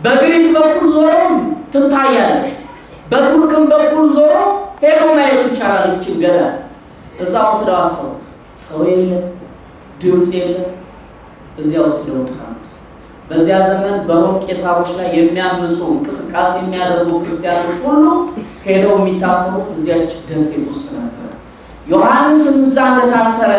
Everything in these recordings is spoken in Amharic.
በግሪክ በኩል ዞሮ ትታያለች። በቱርክም በኩል ዞሮ ሄዶ ማየት ይቻላል። ይችን ገዳም እዛ ወስደው አሰሩት። ሰው የለም፣ ድምፅ የለም። እዚያ ወስደው ተቀመጡ። በዚያ ዘመን በሮም ቄሳሮች ላይ የሚያምፁ እንቅስቃሴ የሚያደርጉ ክርስቲያኖች ሁሉ ሄደው የሚታሰሩት እዚያች ደሴት ውስጥ ነበር። ዮሐንስም እዛ እንደታሰረ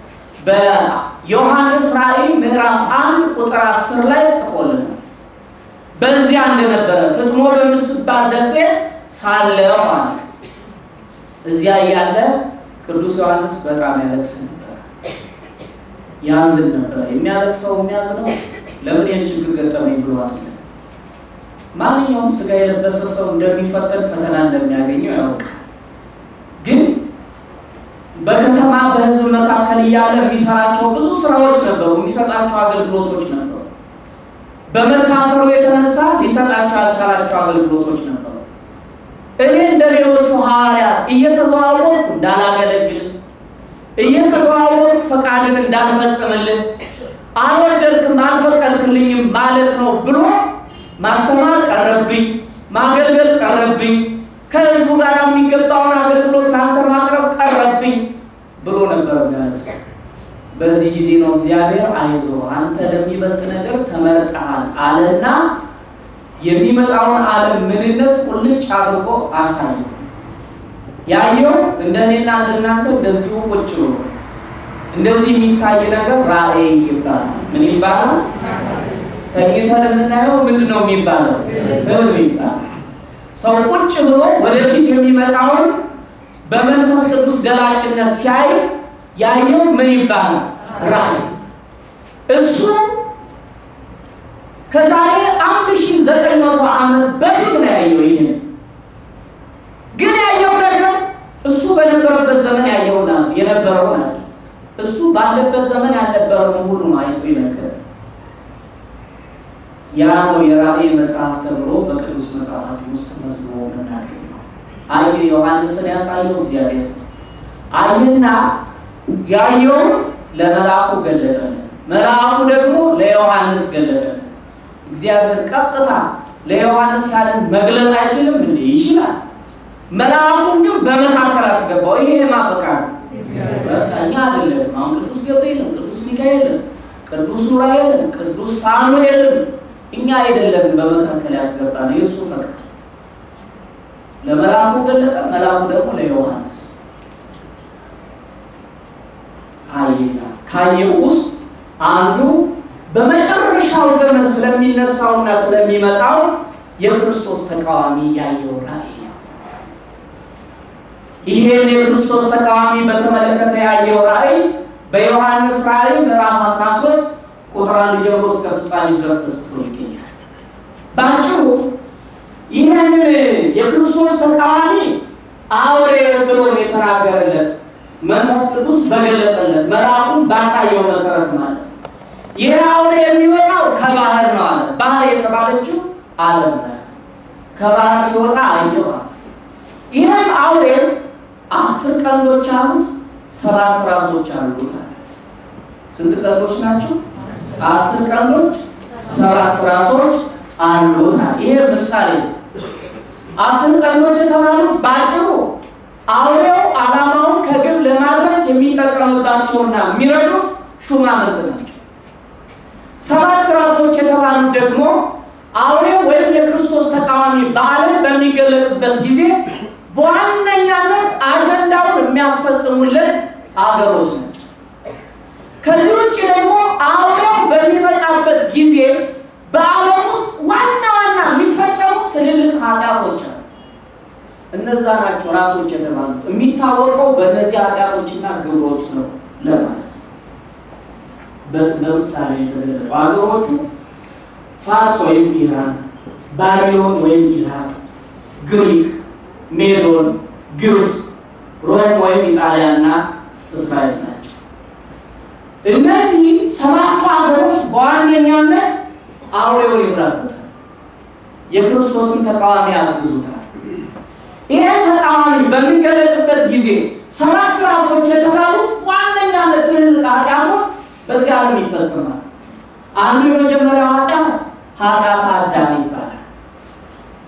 በዮሐንስ ራእይ ምዕራፍ አንድ ቁጥር አስር ላይ ጽፎልናል። በዚያ እንደነበረ ፍጥሞ በምትባል ደሴት ሳለ ሆነ። እዚያ እያለ ቅዱስ ዮሐንስ በጣም ያለቅስ ነበር፣ ያዝን ነበር። የሚያለቅሰው የሚያዝነው ለምን ይህ ችግር ገጠመኝ ብሎ አይደለም። ማንኛውም ስጋ የለበሰ ሰው እንደሚፈተን ፈተና እንደሚያገኘው ያውቃል። ግን በከተማ በሕዝብ መካከል እያለ የሚሰራቸው ብዙ ስራዎች ነበሩ፣ የሚሰጣቸው አገልግሎቶች ነበሩ። በመታሰሩ የተነሳ ሊሰጣቸው ያልቻላቸው አገልግሎቶች ነበሩ። እኔ እንደ ሌሎቹ ሐዋርያት እየተዘዋወርኩ እንዳላገለግል፣ እየተዘዋወርኩ ፈቃድን እንዳልፈጽምልን፣ አልወደድክም አልፈቀድክልኝም ማለት ነው ብሎ ማስተማር ቀረብኝ፣ ማገልገል ቀረብኝ፣ ከህዝቡ ጋር የሚገባውን አገልግሎት ለአንተ ማቅረብ ቀረብኝ ብሎ ነበር ያለቅስ። በዚህ ጊዜ ነው እግዚአብሔር አይዞ አንተ ለሚበልጥ ነገር ተመርጠሃል አለና የሚመጣውን ዓለም ምንነት ቁልጭ አድርጎ አሳየ። ያየው እንደኔና እንደናንተ እንደዚሁ ቁጭ ብሎ እንደዚህ የሚታይ ነገር ራእይ ይባላል። ምን ይባላል? ተኝተን የምናየው ምንድን ነው የሚባለው? ህልም ይባላል። ሰው ቁጭ ብሎ ወደፊት የሚመጣውን በመንፈስ ቅዱስ ገላጭነት ሲያይ ያየው ምን ይባላል? ራእይ። እሱ ከዛሬ አንድ ሺህ ዘጠኝ መቶ ዓመት በፊት ነው ያየው። ይህን ግን ያየው ነገር እሱ በነበረበት ዘመን ያየውን የነበረውን አለ እሱ ባለበት ዘመን ያልነበረውን ሁሉ ነው አይቶ ይነገር። ያ ነው የራእይ መጽሐፍ ተብሎ በቅዱስ መጽሐፋችን ውስጥ ተመዝግቦ የምናገኘው። አየ ዮሐንስን ያሳየው እግዚአብሔር አየና ያየውን ለመልአኩ ገለጠለት፣ መልአኩ ደግሞ ለዮሐንስ ገለጠለት። እግዚአብሔር ቀጥታ ለዮሐንስ ያለን መግለጥ አይችልም እንዴ? ይችላል። መልአኩን ግን በመካከል አስገባው። ይሄ የማፈቃ ነው እኛ አይደለም። አሁን ቅዱስ ገብርኤልም ቅዱስ ሚካኤልም ቅዱስ ዑራኤልም ቅዱስ ፋኑኤልም እኛ አይደለም በመካከል ያስገባ ነው የእሱ ፈቃድ። ለመልአኩ ገለጠ፣ መልአኩ ደግሞ ለዮሐንስ አየና ካየው ውስጥ አንዱ በመጨረሻው ዘመን ስለሚነሳውና ስለሚመጣው የክርስቶስ ተቃዋሚ ያየው ራእይ ነው። ይሄን የክርስቶስ ተቃዋሚ በተመለከተ ያየው ራእይ በዮሐንስ ራእይ ምዕራፍ 13 ቁጥር አንድ ጀምሮ እስከ ፍጻሜ ድረስ ተጽፎ ይገኛል። በአጭሩ ይህንን የክርስቶስ ተቃዋሚ አውሬ ብሎ የተናገረለት መንፈስ ቅዱስ በገለጠለት መልአኩን ባሳየው መሰረት ማለት ይህ አውሬ የሚወጣው ከባህር ነው አለ። ባህር የተባለችው ዓለም ናት። ከባህር ሲወጣ አየዋል። ይህም አውሬ አስር ቀንዶች አሉት፣ ሰባት ራሶች አሉት። ስንት ቀንዶች ናቸው? አስር ቀንዶች፣ ሰባት ራሶች አሉት። ይሄ ምሳሌ ነው። አስር ቀንዶች የተባሉት ባጭሩ አውሬው ዓላማውን ከግብ ለማድረስ የሚጠቀምባቸውና የሚረዱት ሹማምንት ናቸው። ሰባት ራሶች የተባሉት ደግሞ አውሬው ወይም የክርስቶስ ተቃዋሚ በዓለም በሚገለጥበት ጊዜ በዋነኛነት አጀንዳውን የሚያስፈጽሙለት አገሮች ናቸው። ከዚህ ውጭ ደግሞ አውሬው በሚመጣበት ጊዜ በዓለም ውስጥ ዋና ዋና የሚፈጸሙ ትልልቅ ኃጢአቶች አሉ። እነዛ ናቸው ራሶች የተባሉት። የሚታወቀው በእነዚህ ኃጢአቶችና ግብሮች ነው ለማለት በምሳሌ የተገለጡ አገሮቹ ፋርስ ወይም ኢራን፣ ባቢሎን ወይም ኢራቅ፣ ግሪክ፣ ሜዶን፣ ግብፅ፣ ሮም ወይም ኢጣሊያና እስራኤል ናቸው። እነዚህ ሰባቱ ሀገሮች በዋነኛነት አውሬውን ይራቡታል፣ የክርስቶስን ተቃዋሚ ያግዙታል። ይሄ ተቃዋሚ በሚገለጥበት ጊዜ ሰባት ራሶች የተባሉ ዋነኛነት ትልልቅ ኃጢአቶች በዚህ ዓለም ይፈጽማል። አንዱ የመጀመሪያው ኃጢአት ኃጢአት አዳም ይባላል።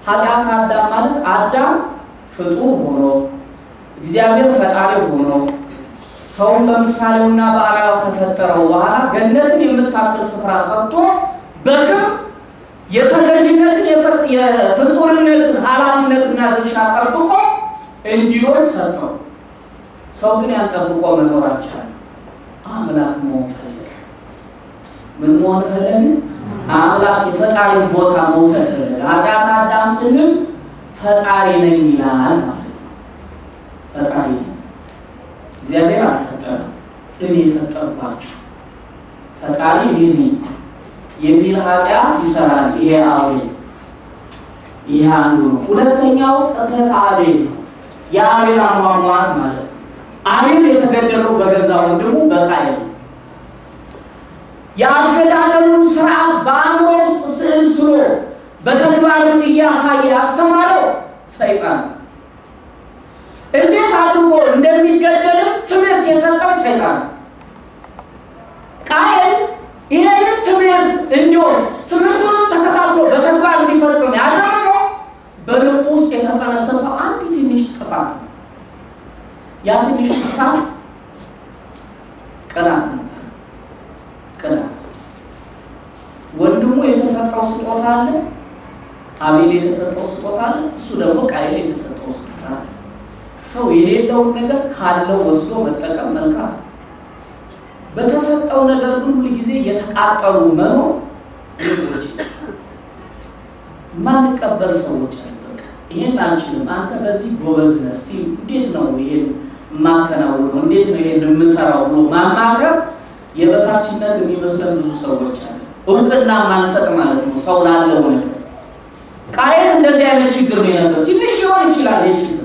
ኃጢአት አዳም ማለት አዳም ፍጡር ሆኖ እግዚአብሔር ፈጣሪ ሆኖ ሰውን በምሳሌውና በአርአያው ከፈጠረው በኋላ ገነትን የምታክል ስፍራ ሰጥቶ በክብር የተገዥነትን የፍጡርነትን ኃላፊነትና ድርሻ ጠብቆ እንዲኖር ሰጠው። ሰው ግን ያን ጠብቆ መኖር አልቻለም። አምላክ መሆን ፈለገ። ምን መሆን ፈለገ? አምላክ የፈጣሪን ቦታ መውሰድ ፈለገ። ኃጢአት አዳም ስንል ፈጣሪ ነኝ ይላል ማለት ነው። ፈጣሪ ነኝ እግዚአብሔር አልፈጠረም፣ እኔ ፈጠርኳቸው። ፈጣሪ እኔ ነኝ የሚል ኃጢአት ይሰራል። ይሄ አቤል ይሄ አንዱ ነው። ሁለተኛው ቅጥለት አቤል ነው። የአቤል አሟሟት ማለት ነው። አቤል የተገደለው በገዛ ወንድሙ በቃየል ነው። የአገዳደሉን ስርዓት በአእምሮ ውስጥ ስዕል ስሎ በተግባርም እያሳየ ያስተማረው ሰይጣን ነው። እንዴት አድርጎ እንደሚገደልም ትምህርት የሰጠው ሰይጣን ነው። ቃየል ይህንን ትምህርት እንዲወስድ ትምህርቱንም ተከታትሎ በተግባር እንዲፈጽም ያደረገው በልብ ውስጥ የተጠነሰሰው አንድ ትንሽ ጥፋት ነው። ያ ትንሽ ጥፋት ቅናት ነበር። ቅናት ወንድሙ የተሰጠው ስጦታ አለ፣ አቤል የተሰጠው ስጦታ አለ፣ እሱ ደግሞ ቃየል የተሰጠው ስጦታ አለ። ሰው የሌለውን ነገር ካለው ወስዶ መጠቀም መልካም ነው። በተሰጠው ነገር ግን ሁል ጊዜ የተቃጠሉ መኖር ልቦች ማንቀበል ሰዎች አሉ። በቃ ይሄን አልችልም፣ አንተ በዚህ ጎበዝ ነህ፣ እስቲ እንዴት ነው ይሄን የማከናውነው፣ እንዴት ነው ይሄን የምሰራው ብሎ ማማከር የበታችነት የሚመስለን ብዙ ሰዎች አሉ። እውቅና ማንሰጥ ማለት ነው ሰው ላለው ነገር። ቃየል እንደዚህ አይነት ችግር ነው የነበር። ትንሽ ሊሆን ይችላል ይህ ችግር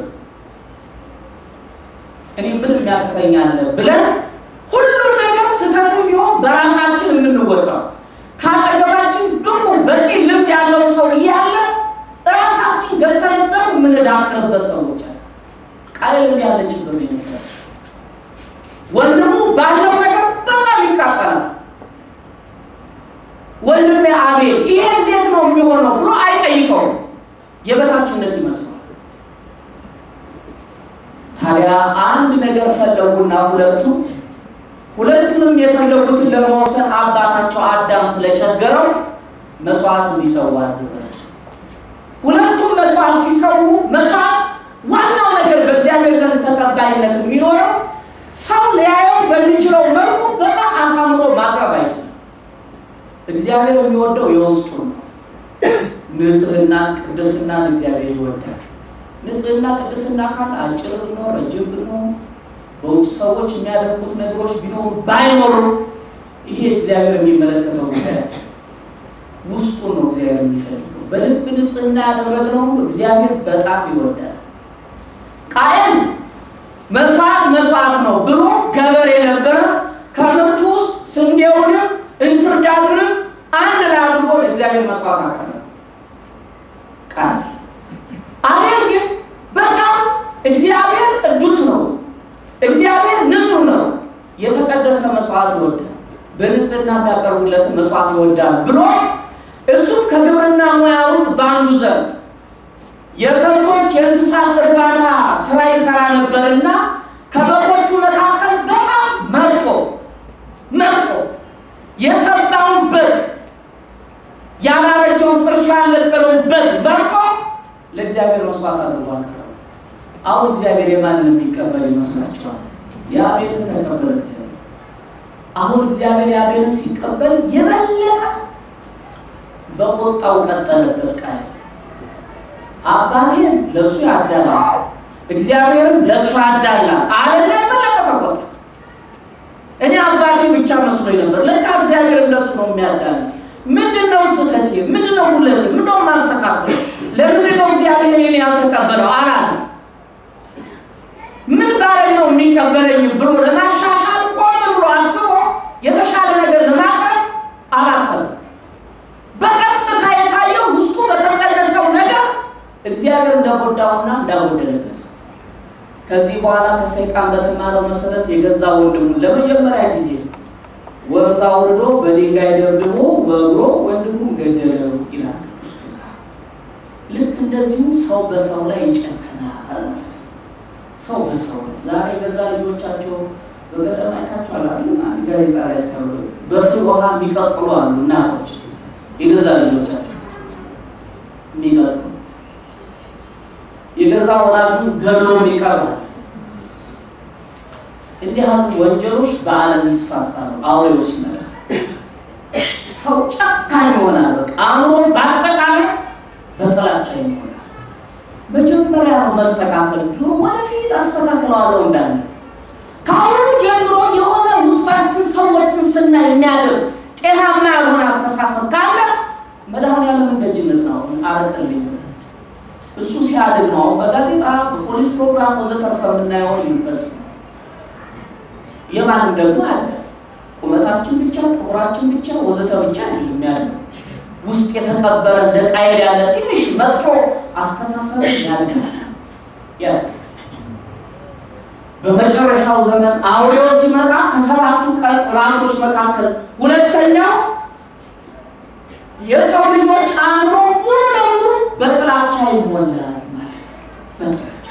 እኔ ምን የሚያቅተኛለ ብለን ሁሉም ነገር ስህተትም ቢሆን በራሳችን የምንወጣው ከአጠገባችን ደግሞ በቂ ልምድ ያለው ሰው እያለ ራሳችን ገብተንበት የምንዳክርበት ሰዎች አለ። ቃየል እንዲህ ያለ ችግር ነው የነበረ። ወንድሙ ባለው ነገር በጣም ይቃጠላል። ወንድሜ አቤል ይሄ እንዴት ነው የሚሆነው ብሎ አይጠይቀውም። የበታችነት ይመስላል። ታዲያ አንድ ነገር ፈለጉና ሁለቱ ሁለቱንም የፈለጉትን ለመወሰን አባታቸው አዳም ስለቸገረው መስዋዕት እንዲሰዉ አዘዛቸው። ሁለቱም መስዋዕት ሲሰዉ መስዋዕት ዋናው ነገር በእግዚአብሔር ዘንድ ተቀባይነት የሚኖረው ሰው ሊያየው በሚችለው መልኩ በጣም አሳምሮ ማቅረብ አይደለም። እግዚአብሔር የሚወደው የውስጡን ነው። ንጽህና፣ ቅድስናን እግዚአብሔር ይወዳል። ንጽህና ቅድስና ካለ አጭር ብንሆን ረጅም ብንሆን በውጭ ሰዎች የሚያደርጉት ነገሮች ቢኖሩ ባይኖሩ ይሄ እግዚአብሔር የሚመለከተው ጉዳይ ውስጡን ነው እግዚአብሔር የሚፈልገው። በልብ ንጽህና ያደረግነው እግዚአብሔር በጣም ይወዳል። ቃየል መስዋዕት መስዋዕት ነው ብሎ ገበሬ ነበረ። ከምርቱ ውስጥ ስንዴውንም እንክርዳዱንም አንድ ላይ አድርጎ ለእግዚአብሔር መስዋዕት አቀረበ። ቃየል አቤል ግን በጣም እግዚአብሔር ቅዱስ ነው፣ እግዚአብሔር ንጹሕ ነው፣ የተቀደሰ መስዋዕት ይወዳል፣ በንጽህና የሚያቀርቡለትን መስዋዕት ይወዳል ብሎ እሱም ከግብርና ሙያ ውስጥ በአንዱ ዘርፍ የከብቶች የእንስሳት እርባታ ስራ ይሰራ ነበርና ከበጎቹ መካከል በጣም መርጦ መርጦ የሰባውን በግ ያላረጀውን ጥርሱ ያለቀለውን በግ መርጦ ለእግዚአብሔር መስዋዕት አድርጎ አቀረበ። አሁን እግዚአብሔር የማንን የሚቀበል ይመስላችኋል? የአቤልን ተቀበለ እግዚአብሔር። አሁን እግዚአብሔር የአቤልን ሲቀበል የበለጠ በቁጣው ቀጠለበት። ቃል አባቴን ለእሱ ያዳላል፣ እግዚአብሔርም ለእሱ ያዳላል አለና የበለጠ ተቆጣ። እኔ አባቴ ብቻ መስሎኝ ነበር፣ ለካ እግዚአብሔርም ለእሱ ነው የሚያዳላ። ምንድን ነው ስህተቴ? ምንድን ነው ጉለቴ? ምንድን ነው ማስተካከል? ለምንድን ነው እግዚአብሔር እኔን ያልተቀበለው አላለ። ምን ባረግ ነው የሚቀበለኝ ብሎ ለማሻሻል ቆም ብሎ አስቦ የተሻለ ነገር ለማቅረብ አላሰበም። በቀጥታ የታየው ውስጡ በተቀደሰው ነገር እግዚአብሔር እንደጎዳውና እንዳጎደለበት ከዚህ በኋላ ከሰይጣን በተማረው መሰረት የገዛ ወንድሙን ለመጀመሪያ ጊዜ ወንዝ አውርዶ በድንጋይ ደብድቦ በእግሮ ወንድሙን ገደለው ይላል። ልክ እንደ እንደዚሁ ሰው በሰው ላይ ይጨክናል ማለት ነው። ሰው በሰው ላይ ዛሬ ገዛ ልጆቻቸው በገጠር አይታችኋል አይደል? አንድ ጋዜጣ ላይ ሲያሉ በፍል ውሃ የሚቀጥሉ አሉ እናቶች የገዛ ልጆቻቸው የሚቀጥሉ የገዛ ወላጁን ገድሎ የሚቀርባል። እንዲህ ያሉ ወንጀሎች በዓለም ይስፋፋሉ። አውሬው ሲመጣ ሰው ጨካኝ ይሆናል። በቃ አእምሮ በአጠቃላይ በጥላቻ ይሞላል። መጀመሪያ ነው መስተካከል ጆሮ ወደፊት አስተካክለዋለሁ እንዳለ ከአሁኑ ጀምሮ የሆነ ውስጣችን ሰዎችን ስናይ የሚያደርግ ጤናማ ያልሆነ አስተሳሰብ ካለ መድኃኒዓለም ደጅነት ነው አረቅልኝ እሱ ሲያድግ ነው አሁን በጋዜጣ በፖሊስ ፕሮግራም ወዘተርፈ የምናየውን የሚፈጽም የማንም ደግሞ አለ ቁመታችን ብቻ ጥቁራችን ብቻ ወዘተ ብቻ አይደለም የሚያድገው ውስጥ የተቀበረ እንደ ቃየል ያለ ትንሽ መጥፎ አስተሳሰብ ያድጋል ያድጋል። በመጨረሻው ዘመን አውሬው ሲመጣ ከሰባቱ ቀን ራሶች መካከል ሁለተኛው የሰው ልጆች አእምሮ ሙሉ ለሙሉ በጥላቻ ይሞላል ማለት ነው። በጥላቻ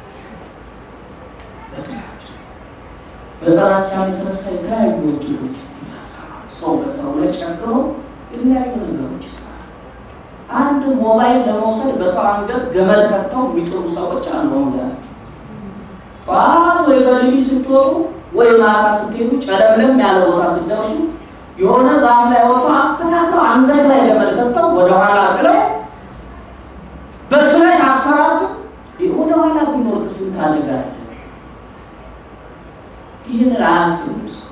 በጥላቻ በጥላቻ የተነሳ የተለያዩ ወንጀሎች ይፈጸማሉ። ሰው በሰው ላይ ጨክኖ የተለያዩ ነገሮች ይሰራል። አንድ ሞባይል ለመውሰድ በሰው አንገት ገመድ ከተው የሚጥሩ ሰዎች አሉ። ዛሬ ጠዋት ወይ በሌሊት ስትወጡ ወይ ማታ ስትሄዱ ጨለምለም ያለ ቦታ ስትደርሱ የሆነ ዛፍ ላይ ወጥተው አስተካክለው አንገት ላይ ገመድ ከተው ወደኋላ ጥለው በስለት አስፈራቱ። ወደኋላ ብንወርቅ ስንት አደጋ አለ። ይህንን አያስብም ሰው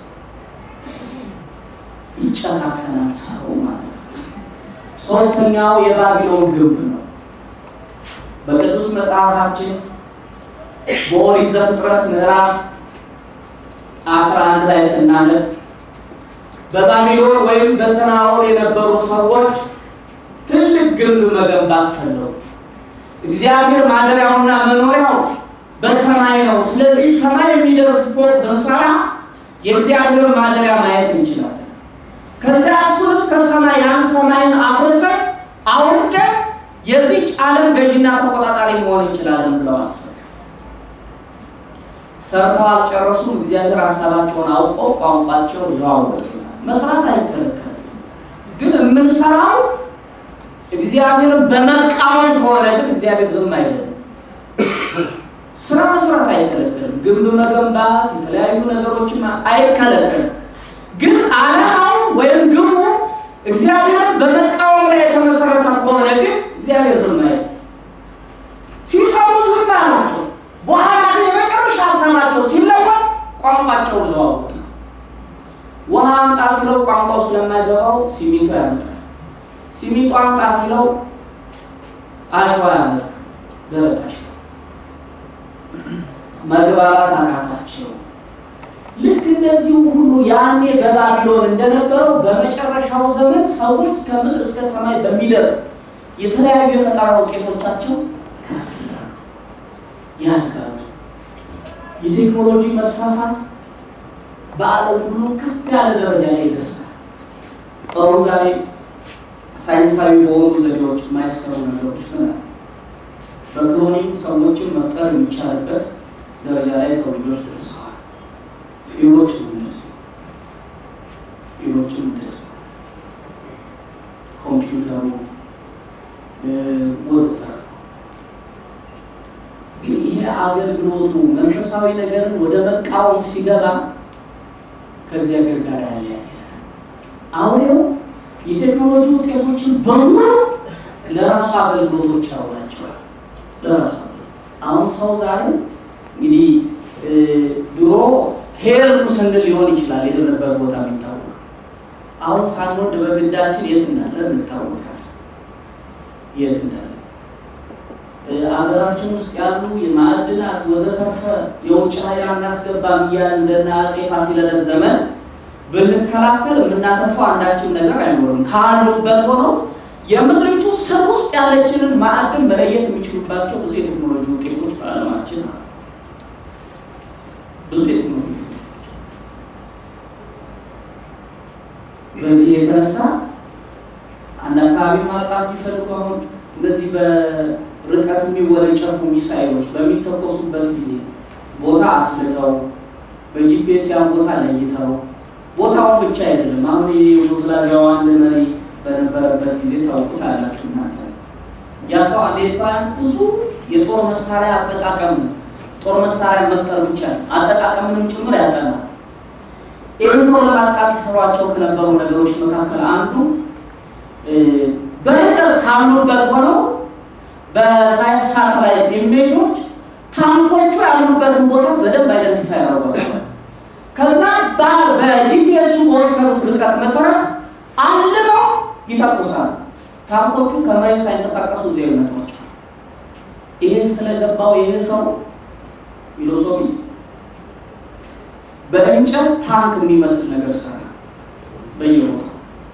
ይጨካከናል ሰው ማለት ነው። ሶስተኛው የባቢሎን ግንብ ነው። በቅዱስ መጽሐፋችን በኦሪት ዘፍጥረት ምዕራፍ አስራ አንድ ላይ ስናነብ በባቢሎን ወይም በሰናዖር የነበሩ ሰዎች ትልቅ ግንብ መገንባት ፈለጉ። እግዚአብሔር ማደሪያውና መኖሪያው በሰማይ ነው። ስለዚህ ሰማይ የሚደርስ ፎቅ ብንሰራ የእግዚአብሔር ማደሪያ ማየት እንችላለን። ከዚያ እሱንም ከሰማይ ያን ሰማይን አፍርሰን አውርደን የዚች ዓለም ገዥና ተቆጣጣሪ መሆን እንችላለን ብለው አሰቡ። ሰርተው አልጨረሱም። እግዚአብሔር ሀሳባቸውን አውቆ ቋንቋቸው ለዋወጥ መስራት አይከለከልም። ግን የምንሰራው እግዚአብሔርን በመቃወም ከሆነ ግን እግዚአብሔር ዝም አይልም። ስራ መስራት አይከለከልም። ግንብ መገንባት፣ የተለያዩ ነገሮችን አይከለከልም። ግን ዓላማው ወይም ግቡ እግዚአብሔርን በመቃወም ላይ የተመሰረተ ከሆነ ግን እግዚአብሔር ዝም አይልም። ሲሰሩ ዝም አላቸው። በኋላ ግን የመጨረሻ ሀሳባቸው ሲለወጥ ቋንቋቸውን ለዋወጡ። ውሃ አምጣ ሲለው ቋንቋው ስለማይገባው ሲሚንቶ ያመጣል። ሲሚንቶ አምጣ ሲለው አሸዋ ያመጣል። ደረቅ አሸዋ መግባባት አቃታቸው። ልክ እንደዚሁ ሁሉ ያኔ በባቢሎን እንደነበረው በመጨረሻው ዘመን ሰዎች ከምድር እስከ ሰማይ በሚደርስ የተለያዩ የፈጠራ ውጤቶቻቸው ከፍ ይላሉ፣ ያድጋሉ። የቴክኖሎጂ መስፋፋት በዓለም ሁሉ ከፍ ያለ ደረጃ ላይ ይደርሳል። ጥሩ ዛሬ ሳይንሳዊ በሆኑ ዘዴዎች የማይሰሩ ነገሮች ምን አለ? በክሎኒንግ ሰዎችን መፍጠር የሚቻልበት ደረጃ ላይ ሰው ልጆች ደርሰዋል። ሌሎችም እንደዚሁ ሌሎችም እንደዚሁ ኮምፒውተሩ ወዘተርፈ ግን ይሄ አገልግሎቱ መንፈሳዊ ነገርን ወደ መቃወም ሲገባ ከእግዚአብሔር ጋር ያለ አውሬው የቴክኖሎጂ ውጤቶችን በሙሉ ለራሱ አገልግሎቶች ያውላቸዋል። ለራሱ አሁን ሰው ዛሬ እንግዲህ ድሮ ሄድኩ ስንል ሊሆን ይችላል የሄድንበት ቦታ የሚታወቅ አሁን ሳንወድ በግዳችን የት እንዳለ እንታወቃለን። የት እንዳለ አገራችን ውስጥ ያሉ የማዕድናት ወዘተርፈ የውጭ ኃይል አናስገባም እያልን እንደና አፄ ፋሲለደስ ዘመን ብንከላከል የምናተርፈው አንዳችን ነገር አይኖርም። ካሉበት ሆነው የምድሪቱ ስር ውስጥ ያለችንን ማዕድን መለየት የሚችሉባቸው ብዙ የቴክኖሎጂ ውጤቶች በዓለማችን አሉ። ብዙ የቴክኖሎጂ ውጤቶች በዚህ የተነሳ አንድ አካባቢ ማጥቃት ቢፈልጉ አሁን እነዚህ ርቀት የሚወነጨፉ ሚሳይሎች በሚተኮሱበት ጊዜ ቦታ አስልተው በጂፒኤስ ያን ቦታ ለይተው ቦታውን ብቻ አይደለም። አሁን የዩጎዝላቪያው አንድ መሪ በነበረበት ጊዜ ታውቁት አላችሁ እናንተ ያ ሰው አሜሪካውያን ብዙ የጦር መሳሪያ አጠቃቀም ጦር መሳሪያ መፍጠር ብቻ ነው አጠቃቀምንም ጭምር ያጠናል። ይህን ሰው ለማጥቃት ይሰሯቸው ከነበሩ ነገሮች መካከል አንዱ በርቀት ካሉበት ሆነው በሳይንስ ሳተላይት ኢሜጆች ታንኮቹ ያሉበትን ቦታ በደንብ አይደንቲፋይ ያደርጓቸዋል። ከዛ በጂፒኤሱ በወሰኑት ርቀት መሰረት አልመው ይተኩሳሉ። ታንኮቹ ከመሬት ሳይንቀሳቀሱ እዚያ ይመቷቸዋል። ይሄ ስለገባው ይሄ ሰው ፊሎሶፊ በእንጨት ታንክ የሚመስል ነገር ሰራ በየቦታው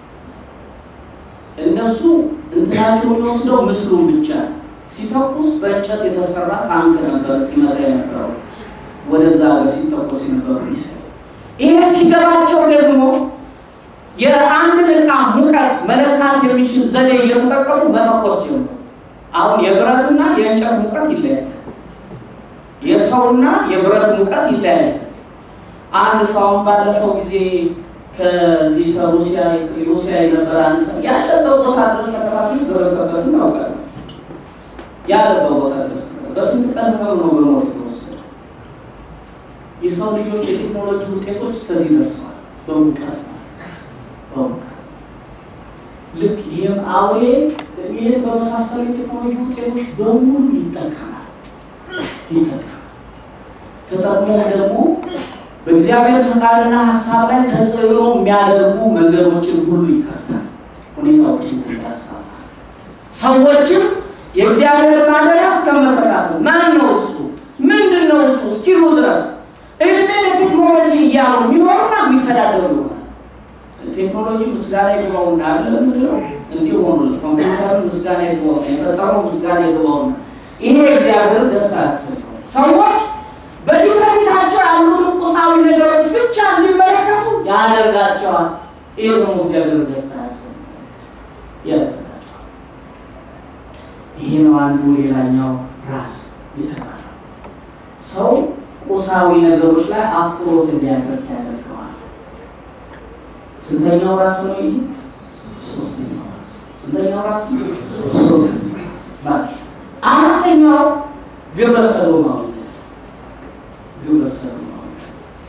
እነሱ እንትናቸው የሚወስደው ምስሉን ብቻ ሲተኩስ በእንጨት የተሰራ ታንክ ነበር ሲመጣ የነበረው ወደዛ ሀገር ሲተኮስ የነበረው ሚሳይል። ይሄ ሲገባቸው ደግሞ የአንድን ዕቃ ሙቀት መለካት የሚችል ዘዴ እየተጠቀሙ መተኮስ ጀመሩ። አሁን የብረትና የእንጨት ሙቀት ይለያል። የሰውና የብረት ሙቀት ይለያል። አንድ ሰውን ባለፈው ጊዜ ከዚህ ከሩሲያ ሩሲያ የነበረ አንድ ሰው ያለበት ቦታ ድረስ ተከታትሎ ደረሰበትን ታውቃለህ። ያለበት ቦታ ድረስ በስንት ቀን ህመም ነው በሞት የተወሰደ። የሰው ልጆች የቴክኖሎጂ ውጤቶች እስከዚህ ደርሰዋል። በሙቀት በሙቀት ልክ ይህም አውሬ ይህን በመሳሰሉ የቴክኖሎጂ ውጤቶች በሙሉ ይጠቀማል ይጠቀማል። ተጠቅሞ ደግሞ በእግዚአብሔር ፈቃድና ሀሳብ ላይ ተጽዕኖ የሚያደርጉ መንገዶችን ሁሉ ይከፍታል፣ ሁኔታዎችን ሁሉ ያስፋፋል። ሰዎችም የእግዚአብሔር ማደሪያ እስከመፈጣቱ ማን ነው እሱ ምንድን ነው እሱ እስኪሉ ድረስ እድሜ ለቴክኖሎጂ እያሉ የሚኖሩና የሚተዳደሩ ይሆናል። ቴክኖሎጂ ምስጋና ይግባውና አለ ምንለው እንዲህ ሆኑ። ኮምፒውተር ምስጋና ይግባውና የፈጠረው ምስጋና ይግባውና ይሄ እግዚአብሔር ደስ አያሰኘው ሰዎች በፊት ለፊታቸው ያሉትን ቁሳዊ ነገሮች ብቻ እንዲመለከቱ ያደርጋቸዋል። ይህ ደግሞ እግዚአብሔር ደስታ ያሰኛል ያደርጋቸዋል። ይሄ ነው አንዱ ሌላኛው ራስ የተባለው ሰው ቁሳዊ ነገሮች ላይ አትኩሮት እንዲያደርግ ያደርገዋል። ስንተኛው ራስ ነው ይሄ? ሶስተኛው ራስ። ስንተኛው ራስ? ሶስተኛው። አራተኛው ግብረ ሰዶማዊነት ግብረ ሰዶማዊነት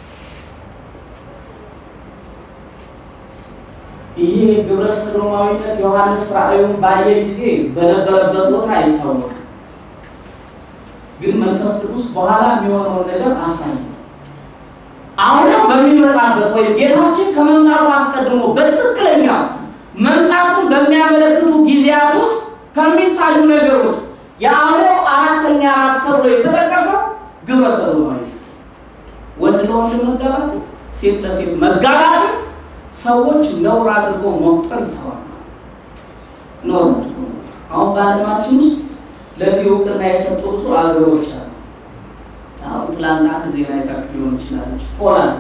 ይሄ ግብረ ሰዶማዊነት ዮሐንስ ራእዩን ባየ ጊዜ በነበረበት ቦታ አይታወቅም፣ ግን መንፈስ ቅዱስ በኋላ የሚሆነውን ነገር አሳየ። አሁንም በሚመጣበት ወይም ጌታችን ከመምጣቱ አስቀድሞ በትክክለኛ መምጣቱን በሚያመለክቱ ጊዜያት ውስጥ ከሚታዩ ነገሮች የአውሬው አራተኛ ራስ ተብሎ የተጠቀሰው ግብረ ሰዶማዊነት ወንድ ለወንድ መጋባት፣ ሴት ለሴት መጋባት ሰዎች ነውር አድርገው መቁጠር ይተዋል። ነውር አድርገው አሁን በዓለማችን ውስጥ ለዚህ እውቅና የሰጡ ብዙ አገሮች አሉ። አሁን ትላንት አንድ ዜና አይታችሁ ሊሆን ይችላለች። ፖላንድ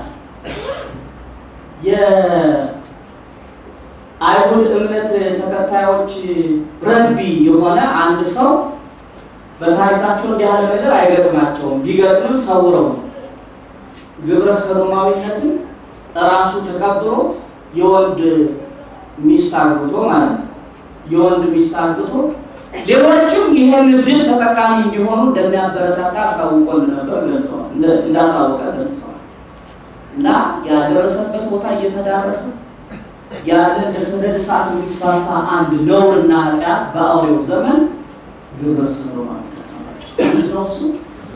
የአይሁድ እምነት ተከታዮች ረቢ የሆነ አንድ ሰው በታሪካቸው እንዲህ ያለ ነገር አይገጥማቸውም። ቢገጥምም ሰውረው ነው ግብረ ሰዶማዊነትን ራሱ ተቀብሎ የወንድ ሚስት አግብቶ ማለት ነው። የወንድ ሚስት አግብቶ ሌሎችም ይሄን እድል ተጠቃሚ እንዲሆኑ እንደሚያበረታታ አሳውቆን ነበር ገልጸዋል፣ እንዳሳወቀ ገልጸዋል። እና ያደረሰበት ቦታ እየተዳረሰ ያለ እንደ ሰደድ እሳት የሚስፋፋ አንድ ነውርና ኃጢአት በአውሬው ዘመን ግብረ ሰዶማዊነት ናቸው። ምንድን ነው እሱ?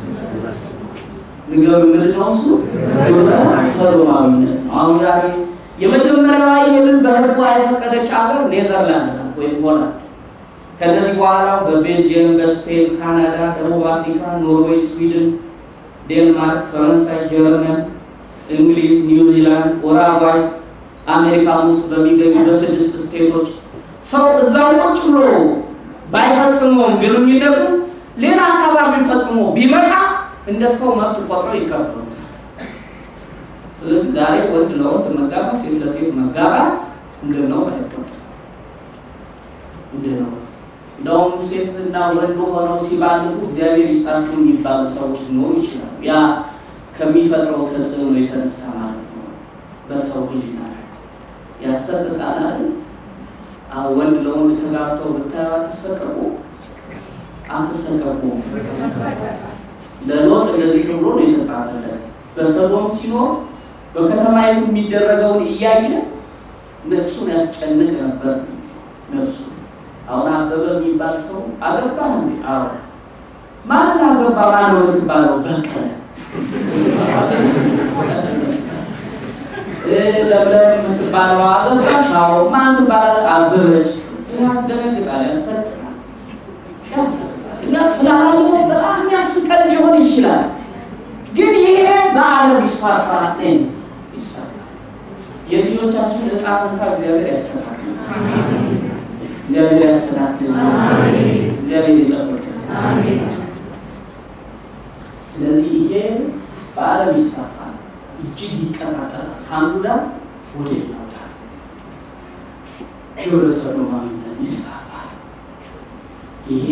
ንገሩ ምንድን ነው እሱ? ግብረ ሰዶማዊነት ነው። አሁን ዛሬ የመጀመሪያዋ ይህንን በህጉ የፈቀደች ሀገር ኔዘርላንድ ናት ወይም ሆላንድ። ከነዚህ በኋላ በቤልጅየም፣ በስፔን፣ ካናዳ፣ ደቡብ አፍሪካ፣ ኖርዌይ፣ ስዊድን፣ ዴንማርክ፣ ፈረንሳይ፣ ጀርመን፣ እንግሊዝ፣ ኒውዚላንድ፣ ኡራጓይ አሜሪካ ውስጥ በሚገኙ በስድስት ስቴቶች ሰው እዛው ቁጭ ብሎ ባይፈጽመውም ግንኙነቱ ሌላ አካባቢ ፈጽሞ ቢመጣ እንደ ሰው መብት ቆጥረው ይቀበሉታል። ስለዚህ ዛሬ ወንድ ለወንድ መጋባት፣ ሴት ለሴት መጋባት እንደ ነው አይቆጠርም። እንደ ነው እንደውም ሴትና ወንድ ሆነው ሲባልጉ እግዚአብሔር ይስጣችሁ የሚባሉ ሰዎች ሊኖሩ ይችላሉ። ያ ከሚፈጥረው ተጽዕኖ የተነሳ ማለት ነው። በሰው ሕሊና ላይ ያሰቅቃል አይደል? አሁን ወንድ ለወንድ ተጋብተው ብታዩ አትሰቀቁ አትሰቀቁ። ለሎጥ እንደዚህ ተብሎ ነው የተጻፈለት። በሰዶም ሲኖር በከተማይቱ የሚደረገውን እያየ ነፍሱን ያስጨንቅ ነበር። ነፍሱ አሁን አበበ የሚባል ሰው አገባ እንዴ? አዎ። ማንን አገባ? ማነው የምትባለው? በቀለ ለምለም የምትባለው አገባሽ? አዎ። ማን ትባላለህ? አበበች። ያስደነግጣል፣ ያሰቅቃል፣ ያሰቅቃል። እኛ ስላለ በጣም የሚያስቀን ሊሆን ይችላል፣ ግን ይሄ በዓለም ይስፋፋል ይስፋፋል። የልጆቻችን እጣ ፈንታ እግዚአብሔር ያስተካክል። እግዚአብሔር ያስተካክል። እግዚአብሔር ይጠብቅ። ስለዚህ ይሄ በዓለም ይስፋፋል፣ እጅግ ይቀጣጠላል። ከአንዱ ጋር ወደ ሌላው ጋር ግብረ ሰዶማዊነት ይስፋፋል። ይሄ